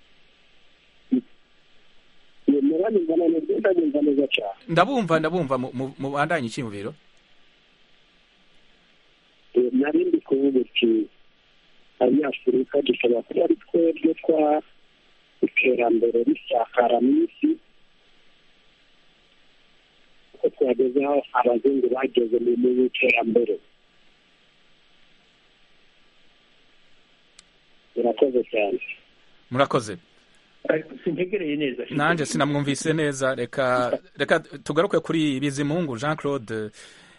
muranyumva neza ndanyumva neza cyane ndabumva ndabumva mu- mu- mubandanye icyiyumviro Eh, nari ndi kuvuga uti abanyafurika dushobora kuba ari twebwe twa iterambere risakara mu isi kuko twageze aho abazungu bageze mu mu iterambere murakoze cyane murakoze sintegereye neza nanjye sinamwumvise neza reka reka tugaruke kuri bizimungu jean claude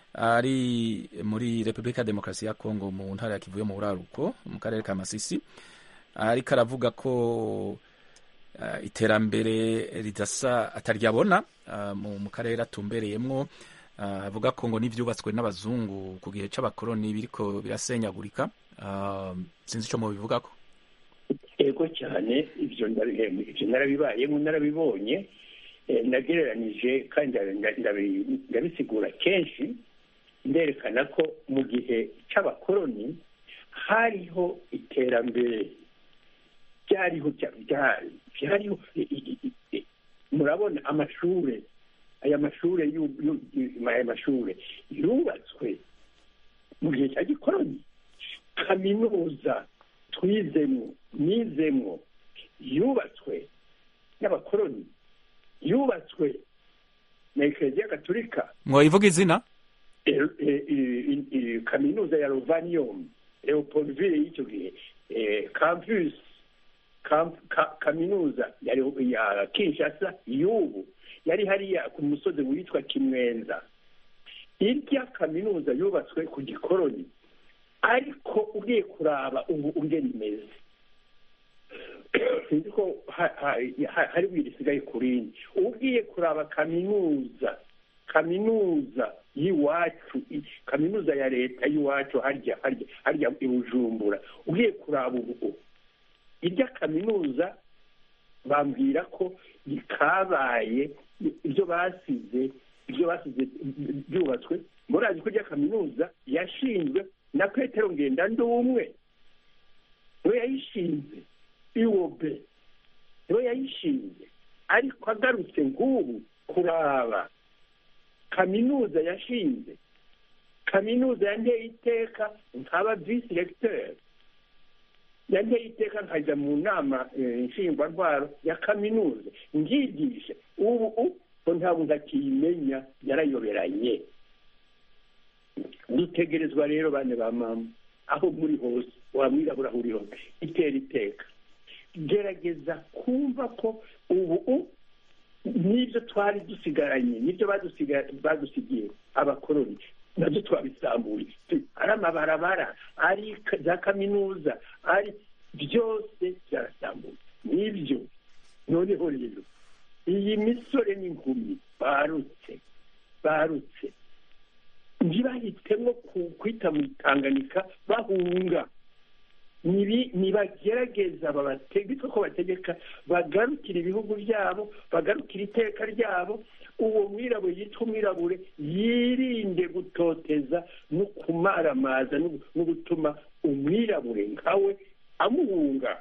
ari muri repubulika ya demokarasi ya kongo mu ntara ya kivuye mu buraruko mu karere ka masisi ariko aravuga ko ah, iterambere ridasa ataryabona ah, mu mu karere atumbereyemwo Ah, avuga ko ngo n'ibyubatswe n'abazungu ku gihe c'abakoroni biriko birasenyagurika Ah, sinzi ico mubivugako ego cyane ibyo ndabi- ibyo narabibayemo narabibonye eh, nagereranije kandi ndabi- ndabi- ndabisigura kenshi nderekana ko mu gihe cy'abakoroni hariho iterambere byariho bya- byari byariho i- i- i- i- murabona amashure aya mashure yu- yu- yu- aya mashure yubatswe mu gihe cya gikoroni kaminuza twizemo nizemo yubatswe n'abakoroni yubatswe na ekereziya gatolika mwayivuga izina e- e- e- e- kaminuza ya rovanium leopoldville y'icyo gihe eh, campus camp- ka- kaminuza ya Leo- ya kinshasa y'ubu yari hariya ku musozi witwa kimwenza irya kaminuza yubatswe ku gikoroni ariko ugiye kuraba ubu ungena imeze sinzi ko ha- ha- ha- hari ibintu risigaye ku rindi ugiye kuraba kaminuza kaminuza y'iwacu i- kaminuza ya leta y'iwacu harya harya harya i bujumbura ugiye kuraba ubu irya kaminuza bambwira ko kabaye ibyo basize ibyo basize byubatswe murazi ko irya kaminuza yashinzwe na petero ngendandumwe niwe yayishinze iwobe niwe yayishinze ariko agarutse nk'ubu kuraba kaminuza yashinze kaminuza yanteye iteka nkaba visi regiteri yanteye iteka nkajya mu nama eh, nshingwarwaro ya kaminuza ngigisha ubu ko ntabwo ndakiyimenya yarayoberanye dutegerezwa rero bane ba mama aho muri hose wamwirabura aho uri hose itera iteka gerageza kumva ko ubu n'ibyo twari dusigaranye n'ibyo badusiga- badusigiye abakoroni nabyo twabisambuye ari amabarabara ari ka- za kaminuza ari byose byarasambuye n'ibyo noneho rero iyi misore n'inkumi barutse barutse ntibahitemo ku- kwita mu itanganika bahunga nibi- nibagerageza babategeka ko bategeka bagarukira ibihugu byabo bagarukira iteka ryabo uwo mwirabure yitwa umwirabure yirinde gutoteza no kumaramaza no no gutuma umwirabure nkawe amuhunga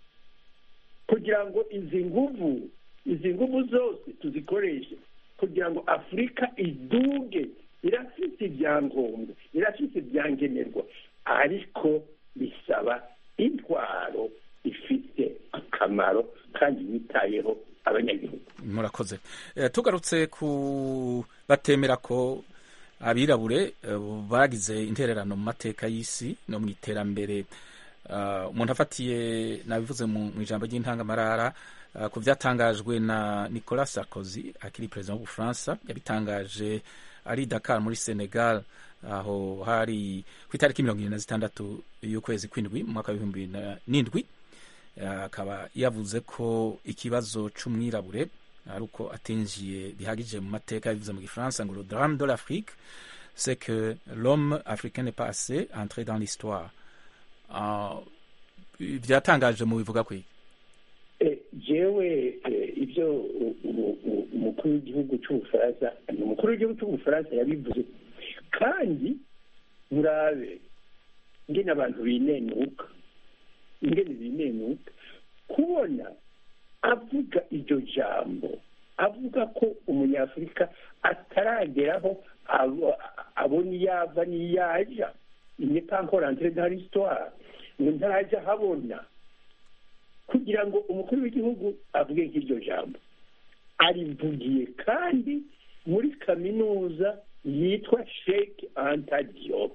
kugira ngo izi nguvu izi nguvu zose tuzikoreshe kugira ngo afurika iduge irafite ibyangombwa irafite ibyangenerwa ariko bisaba intwaro ifite akamaro kandi yitayeho abanyagihugu murakoze Eh, tugarutse ku batemera ko abirabure eh, bagize intererano mu mateka y'isi no mu iterambere Ah, umuntu afatiye nabivuze mu mu ijambo ry'intangamarara ah, ku byatangajwe na nicolas sarkozy akiri perezida w'ubufaransa yabitangaje ari dakar muri senegal aho hari ku itariki mirongo irindwi na zitandatu y'ukwezi kw'indwi mu mwaka w'ibihumbi bibiri na- n'indwi Ah, akaba yavuze ko ikibazo c'umwirabure ari uko atinjiye bihagije mu mateka yabivuze mu gifaransa ngo le drame de l'afrique c'est que l'homme africain n'est pas assez entré dans l'histoire Ah, byatangaje mu bivuga kwiga Eh, jewe eh, ibyo u- u- u- umukuru w'igihugu cy'ubufaransa umukuru w'igihugu cy'ubufaransa yabivuze kandi murabe ingene abantu binenuka ingene binenuka kubona avuga iryo jambo avuga ko umunyafurika atarageraho abo- abona iyo ava n'iyo aja il pas encore entré dans l'histoire ngo ntarajya ahabona kugira ngo umukuru w'igihugu avuge nk'iryo jambo arivugiye kandi muri kaminuza yitwa sheikh anta diop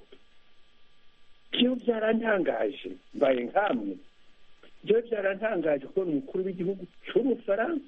byo byarantangaje mbaye nkamwe byo byarantangaje kubona umukuru w'igihugu cy'ubufaransa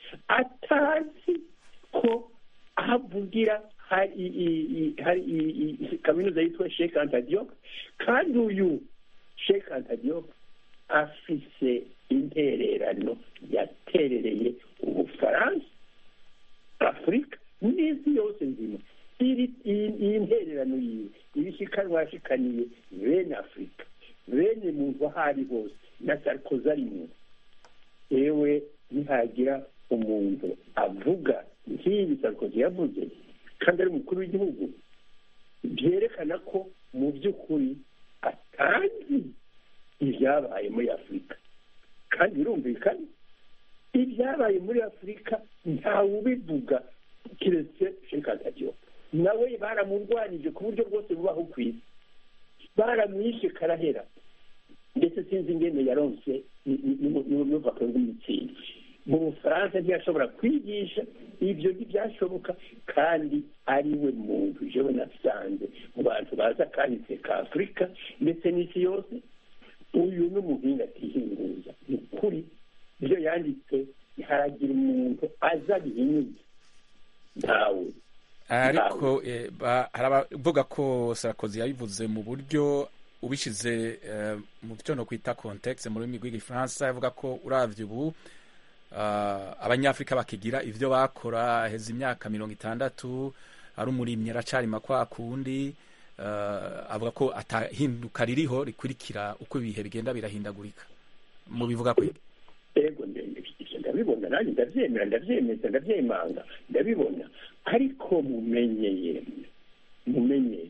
atazi ko ahavugira hari i- i- i- hari i- i- kaminuza yitwa sheikh anta diop kandi uyu sheikh anta diop afise intererano yaterereye ubufaransa afurika n'isi yose nzima iri iyi- iyi ntererano yiwe ibishikanwa yashikaniye bene afurika bene muntu aho ari hose na sarkozy arimo yewe nihagira umuntu avuga nk'ibi sarkozy yavuze kandi ari umukuru w'igihugu byerekana ko mu by'ukuri atazi ibyabaye muri afurika kandi birumvikana ibyabaye muri afurika ntawe ubivuga keretse shekatadiyo nawe baramurwanije ku buryo bwose bubaho ku isi baramwishe karahera ndetse sinzi ingene yaronse n'ububaka bw'imitsindi mu bufaransa ntiyashobora kwigisha ibyo ntibyashoboka kandi ari we muntu jewe nasanze mu bantu baza kahise ka afurika ndetse n'isi yose uyu ni umuhinga atihinguza ni ukuri ibyo yanditse haragira umuntu aza bihinyuza ntawe ariko eh, ba- hari abavuga ko sarakozi yabivuze mu buryo ubishize eh, mu byo no kwita context mu rurimi rw'igifaransa yavuga ko uravye ubu ah, abanyafurika bakigira ivyo bakora heza imyaka mirongo itandatu ari umurimyi aracarima kwa kundi ah, avuga ko atahinduka ririho rikurikira uko ibihe bigenda birahindagurika mu bivuga kwe ego ndende ivyo ndabibona nanjye ndavyemera ndavyemeza ndavyemanga ndabibona ariko mumenye yemwe mumenye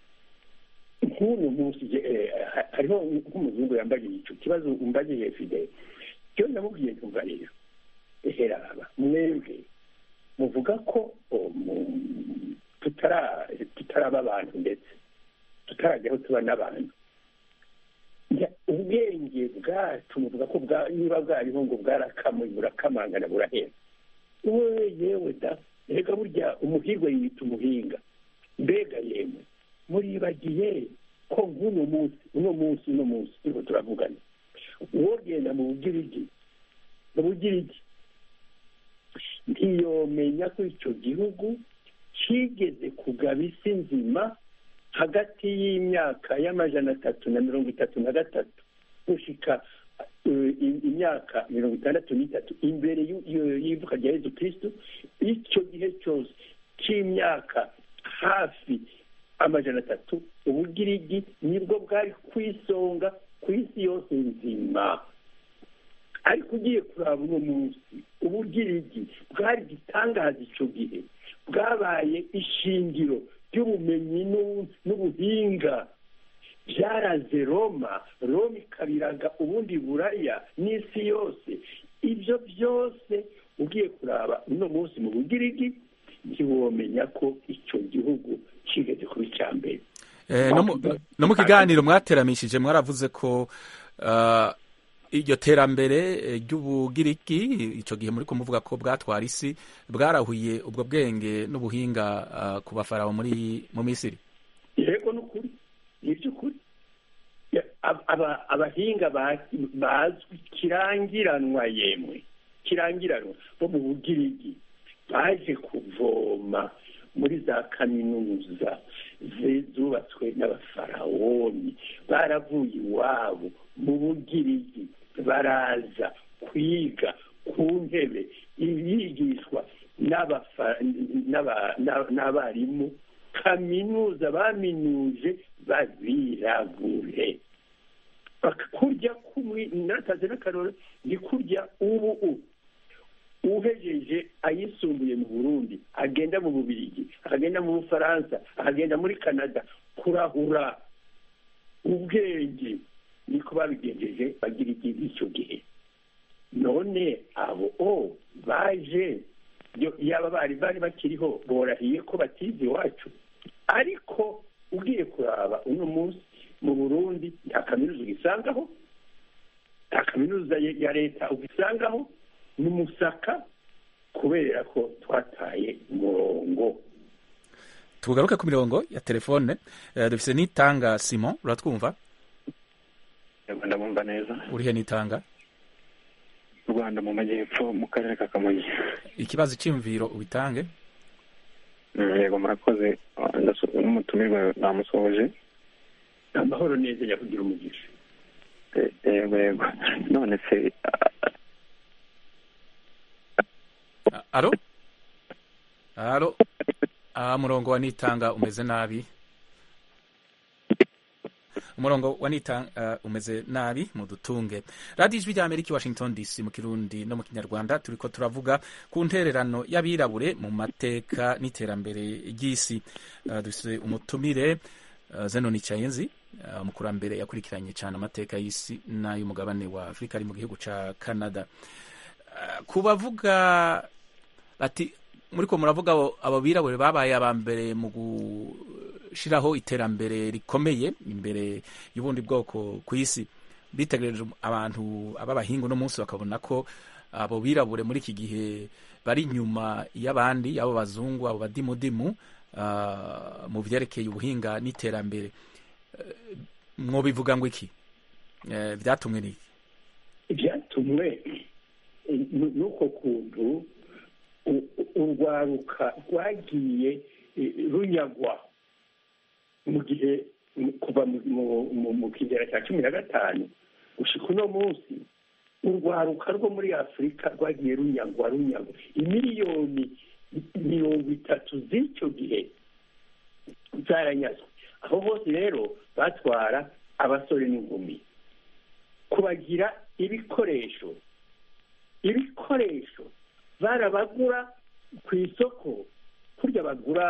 nk'uno munsi je- eh, ha- hariho nk'umuzungu yambaye ico kibazo umbajije fidele cyo ndamubwiye ntumva rero eheraba mwebwe muvuga ko oh, mu- tutara tutaraba abantu ndetse tutarajyaho tuba n'abantu Njya- ubwenge bwacu muvuga ko bwa- niba bwariho ngo bwarakamuye burakamangana burahera we yewe da reka burya umuhirwe yita umuhinga mbega yemwe muribagiye ko nk'uno munsi uno munsi uno munsi turiko turavugana wogenda mu bugirigi mu bugirigi ntiyomenya ko ico gihugu kigeze kugaba isi nzima hagati y'imyaka y'amajana atatu na mirongo itatu na gatatu gushika eh, i- imyaka mirongo itandatu n'itatu imbere y'u- y'u- y'ivuka rya yezu kristo icyo gihe cyose cy'imyaka hafi amajana atatu ubugirigi nibwo bwari ku isonga ku isi yose nzima ariko ugiye kuraba uno munsi ubugirigi bwari igitangaza icyo gihe bwabaye ishingiro ry'ubumenyi n'u- n'ubuhinga byaraze roma roma ikabiraga ubundi buraya n'isi yose ibyo byose ugiye kuraba uno munsi mu bugirigi ntiwomenya ko icyo gihugu kigeze kuba icya mbere Eh, no mu- no mu kiganiro mwateramishije mwaravuze ko ah, iryo terambere eh, ry'ubugiriki icyo gihe muri kumuvuga ko bwatwara isi bwarahuye ubwo bwenge n'ubuhinga ah, ku bafarawo muri mu misiri yego ni ukuri ni iby'ukuri Ya- ab- aba- abahinga ba- bazwi kirangiranwa yemwe kirangiranwa bo mu bugirigi baje kuvoma muri za kaminuza ze- zubatswe n'abafarawoni baravuye iwabo mu bugirigi baraza kwiga ku ntebe ibigishwa n'abafa- n'aba- n'a- n'abarimu kaminuza baminuje babirabure kurya kumwe nataze n'akarore ni kurya ubu u uhejeje ayisumbuye mu burundi agenda mu bubirigi akagenda mu bufaransa akagenda muri canada kurahura ubwenge niko babigenjeje bagira igihe icyo gihe none abo o baje yo- yaba bari bari bakiriho borahiye ko batize iwacu ariko ugiye kuraba uno munsi mu burundi nta kaminuza ugisangaho nta kaminuza ya ya leta ugisangaho ni umusaka kubera ko twataye umurongo tugaruke ku mirongo ya telefone Eh, dufise n'itanga simon uratwumva yego ndabumva neza urihe n'itanga u rwanda mu majyepfo mu karere ka kamonyi ikibazo cy'imviro ubitange Mm, yego murakoze Ah, ndaso- n'umutumirwa namusohoje amahoro neza nyakugira umugisha Eh, yego yego none se ah, alo alo ah, umurongo wa nitanga umeze nabi umurongo wa nitanga uh, umeze nabi mudutunge radiyo ijwi rya amerika i washington dc mu kirundi no mu kinyarwanda turiko turavuga ku ntererano y'abirabure mu mateka n'iterambere ry'isi uh, dufise umutumire uh, zenoni chayenzi uh, umukurambere yakurikiranye cyane amateka y'isi n'ay'umugabane wa afurika ari mu gihugu ca canada uh, ku bavuga bati muriko muravuga abo- abo birabure babaye aba mbere mu gushiraho iterambere rikomeye imbere y'ubundi bwoko ku isi bitegereje abantu ab'abahingu no munsi bakabona ko abo birabure muri iki gihe bari inyuma y'abandi abo bazungu abo badimudimu ah, mu vyerekeye ubuhinga n'iterambere Eh, mwobivuga ngo iki Eh, vyatumwe n'iki ibyatumwe eh, nu- n'uko kuntu u- u- urwaruka rwagiye eh, runyagwa mu gihe mu- kuva mu- mu- mu- mu kigera cya cumi na gatanu gushika uno munsi urwaruka rwo muri afurika rwagiye runyagwa runyagwa imiliyoni mirongo itatu z'icyo gihe zaranyazwe aho hose rero batwara abasore n'inkumi kubagira ibikoresho ibikoresho barabagura ku isoko kurya bagura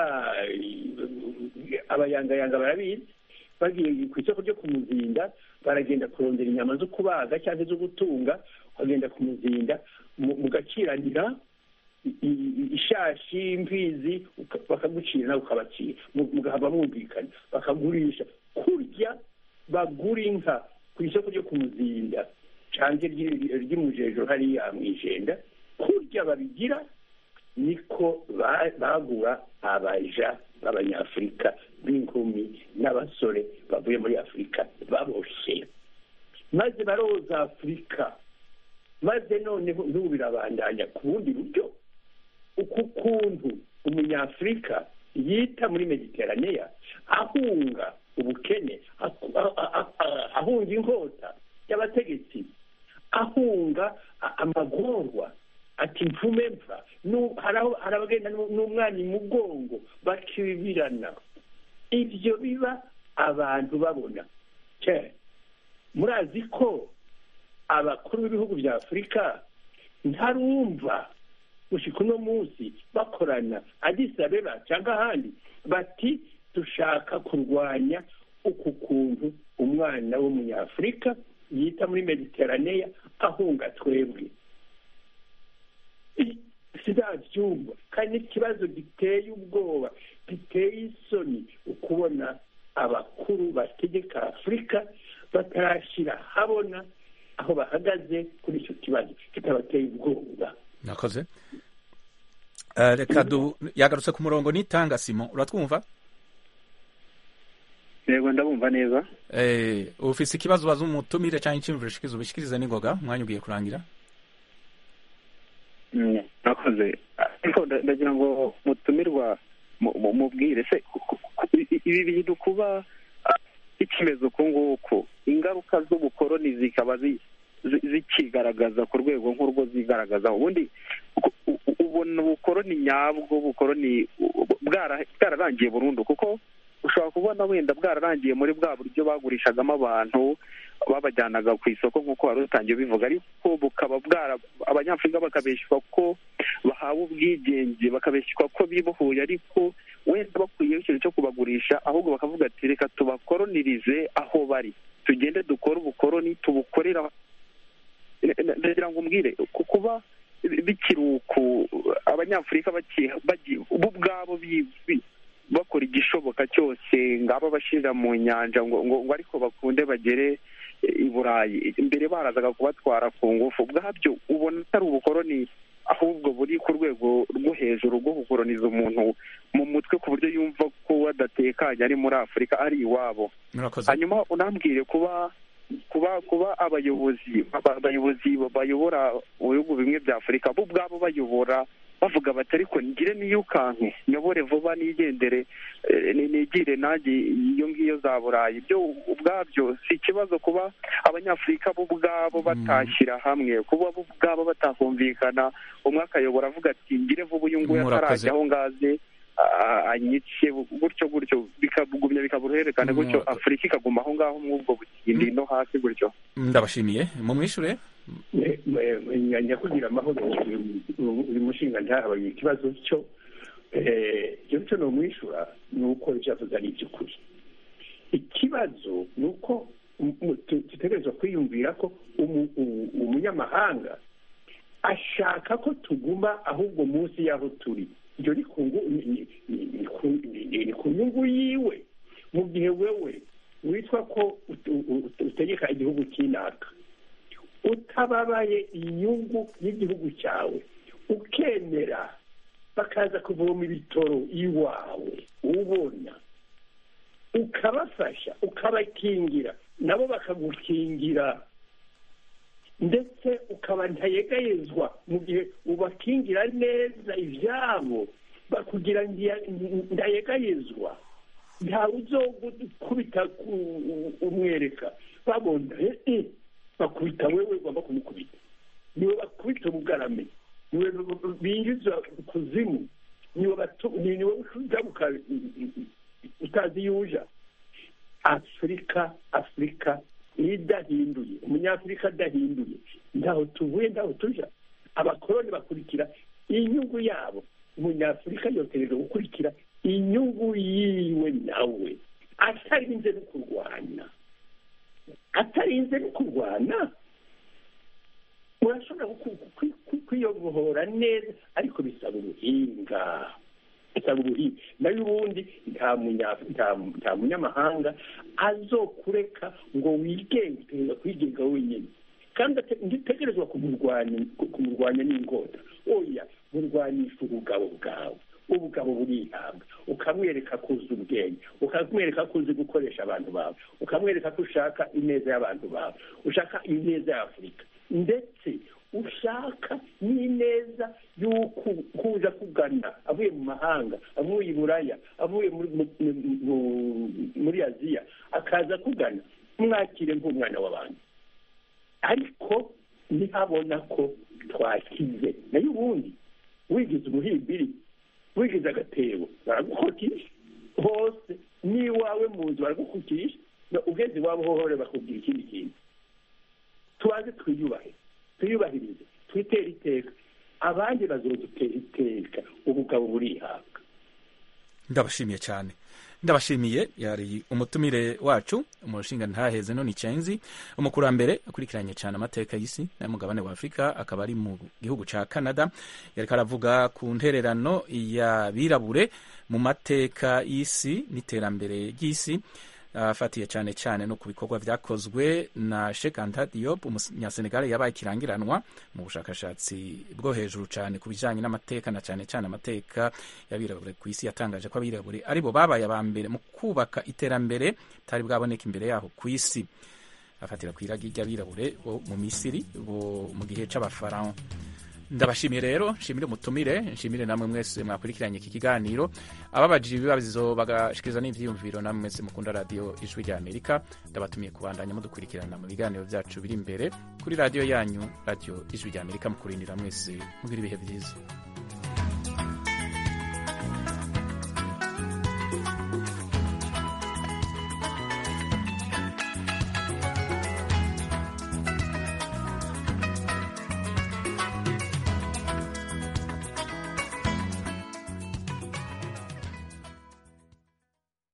eh, abayangayanga barabizi bagiye ku isoko ryo ku muzinda baragenda kurondera inyama zo kubaga cyangwa zo gutunga bagenda ku muzinda mu- mugaciranira i- i- ishashi imfizi uka- bakagucira nawe ukabacira mu- mugahava mwumvikana bakagurisha kurya bagura inka ku isoko ryo ku muzinda canke ry'i- ry'imujejo hariya mw'ijenda kurya babigira niko ba- bagura abaja b'abanyafurika b'inkumi n'abasore bavuye muri afurika baboshe maze baroza afurika maze noneho n'ubu birabandanya ku bundi buryo uku kuntu umunyafurika yita muri mediteraneya ahunga ubukene aku- a- a- a- a- ahunga inkota y'abategetsi ahunga a- amagorwa ati mvume mva Nu- hari aho- hari abagenda n'u- n'umwana imugongo bakibirana ibyo biba abantu babona Cye, murazi ko abakuru b'ibihugu bya afurika ntarumva gushika uno munsi bakorana Addis Abeba cyangwa ahandi bati dushaka kurwanya uku kuntu umwana w'umunyafurika yita muri mediteraneya ahunga twebwe I- sinabyumva kandi ikibazo giteye ubwoba giteye isoni ukubona abakuru bategeka afurika batarashyira habona aho bahagaze kuri icyo kibazo kitabateye ubwoba nakoze Eh, reka du yagarutse ku murongo nitanga simon uratwumva yego ndabumva neza Eh, ufise ikibazo baza umutumire cyangwa icyumviro shikiza ubishikirize n'ingoga umwanya ugiye kurangira Mm, nakoze ariko nda- ndagira ngo mutumirwa mu- mu- mubwire se ku- ku- ku- i- ibi bintu kuba ah, bikimeze uku nguku ingaruka z'ubukoroni zikaba zi- zi- zikigaragaza ku rwego nk'urwo zigaragazaho ubundi u- u- ubona ubukoroni nyabwo ubukoroni u- bwara- bwararangiye burundu kuko ushobora kubona wenda bwararangiye muri bwa buryo bagurishagamo abantu babajyanaga ku isoko nk'uko wari utangiye ubivuga ariko bukaba bwara abanyafurika bakabeshywa ko bahawe ubwigenge bakabeshywa ko bibohoye ariko wenda bakwiyeho ikintu cyo kubagurisha ahubwo bakavuga ati reka tubakoronirize aho bari tugende dukore ubukoroni tubukorera ndagira ngo umbwire kuba bikiri uku abanyafurika bo ubwabo bakora igishoboka cyose ngaba bashyirira mu nyanja ngo ngo ariko bakunde bagere i burayi mbere barazaga kubatwara ku ngufu bwabyo ubona atari ubukoroni ahubwo buri ku rwego rwo hejuru rwo gukoroniza umuntu mu mutwe ku buryo yumva ko adatekanye ari muri afurika ari iwabo hanyuma unambwire kuba kuba kuba abayobozi abayobozi bayobora mu bihugu bimwe bya afurika bo ubwabo bayobora bavuga bati ariko ngire niyukanke nyobore vuba nigendere nigire nanjye iyo ngiyo za burayi ibyo ubwabyo si ikibazo kuba abanyafurika bo ubwabo batashyira hamwe kuba bo ubwabo batakumvikana umwe akayobora avuga ati ngire vuba uyu nguyu atarajya aho ngaze anyice gutyo gutyo bikagumya bikaba uruhererekane gutyo afurika ikaguma aho ngaho mw'ubwo butindi no hasi gutyo ndabashimiye mumwishure nyakugira amahoro uyu mushinga ntahabaye ikibazo cyo icyo cyo ni umwishyura ni uko ibyavuze ari iby'ukuri ikibazo ni uko dutegerezwa kwiyumvira ko umunyamahanga ashaka ko tuguma ahubwo munsi y'aho turi ibyo ni ku nyungu yiwe mu gihe wewe witwa ko utegeka igihugu cy'inaka utababaye inyungu y'igihugu cyawe ukemera bakaza kuvoma ibitoro iwawe ubona ukabafasha ukabakingira nabo bakagukingira ndetse ukaba ntayegayezwa mu gihe ubakingira neza ibyabo bakugira ndayegayezwa ntawe uzokubita umwereka babona bakubita wewe ugomba kumukubita niwe bakubita ubugarame niwe binjiza kuzimu niwe ugaruka utazi iyo uja afurika afurika iyo idahinduye umunyafurika adahinduye ntaho tuvuye ntaho tuja abakoroni bakurikira inyungu yabo umunyafurika yotereje gukurikira inyungu yiwe nawe atarinze no kurwana atarinze no kurwana urashobora kwiyobohora neza ariko bisaba ubuhinga bisaba ubuhinga nayo ubundi nta munyamahanga azokureka ngo wigenge utegereza kwigenga wenyine kandi ntitegerezwa kumurwanya n'ingota oya murwanisha ubugabo bwawe ubugabo burihabwa ukamwereka ko uzi ubwenge ukamwereka ko uzi gukoresha abantu bawe ukamwereka ko ushaka ineza y'abantu bawe ushaka ineza y'afurika ndetse ushaka n'ineza y'uko kuza kugana avuye mu mahanga avuye i buraya avuye muri aziya akaza kugana mwakire nk'umwana w'abantu ariko ntihabona ko twakize nayo ubundi wigize umuhimbiri wigize agatebo baragukotisha hose n'iwawe mu nzu baragukotisha ugeze iwabo hohore bakubwira ikindi kintu tubanze twiyubahe twiyubahirize twitere iteka abandi bazodutera iteka ubugabo burihabwa ndabashimiye cyane ndabashimiye yari umutumire wacu umushinga ntaheze none icyenzi umukurambere akurikiranye cyane amateka y'isi n'umugabane wa afurika akaba ari mu gihugu cya canada yari karavuga ku ntererano y'abirabure mu mateka y'isi n'iterambere ry'isi afatiye cyane cyane no ku bikorwa byakozwe na Sheikh Anta Diop umunyasenegal yabaye ikirangiranwa mu bushakashatsi bwo hejuru cyane ku bijyanye n'amateka na cyane cyane amateka y'abirabure ku isi yatangaje ko abirabure aribo babaye aba mbere mu kubaka iterambere bitari bwaboneka imbere yaho ku isi afatira ku iragi ry'abirabure bo mu misiri bo mu gihe cy'abafaraho ndabashimiye rero nshimire umutumire nshimire namwe mwese mwakurikiranye iki kiganiro ababajije ibibazo bagashikiriza n'ivyiyumviro namwe mwese mukunda radiyo ijwi rya amerika ndabatumiye kubandanya mudukurikirana mu biganiro byacu biri imbere kuri radiyo yanyu radiyo ijwi rya amerika mukurindira mwese mugira ibihe byiza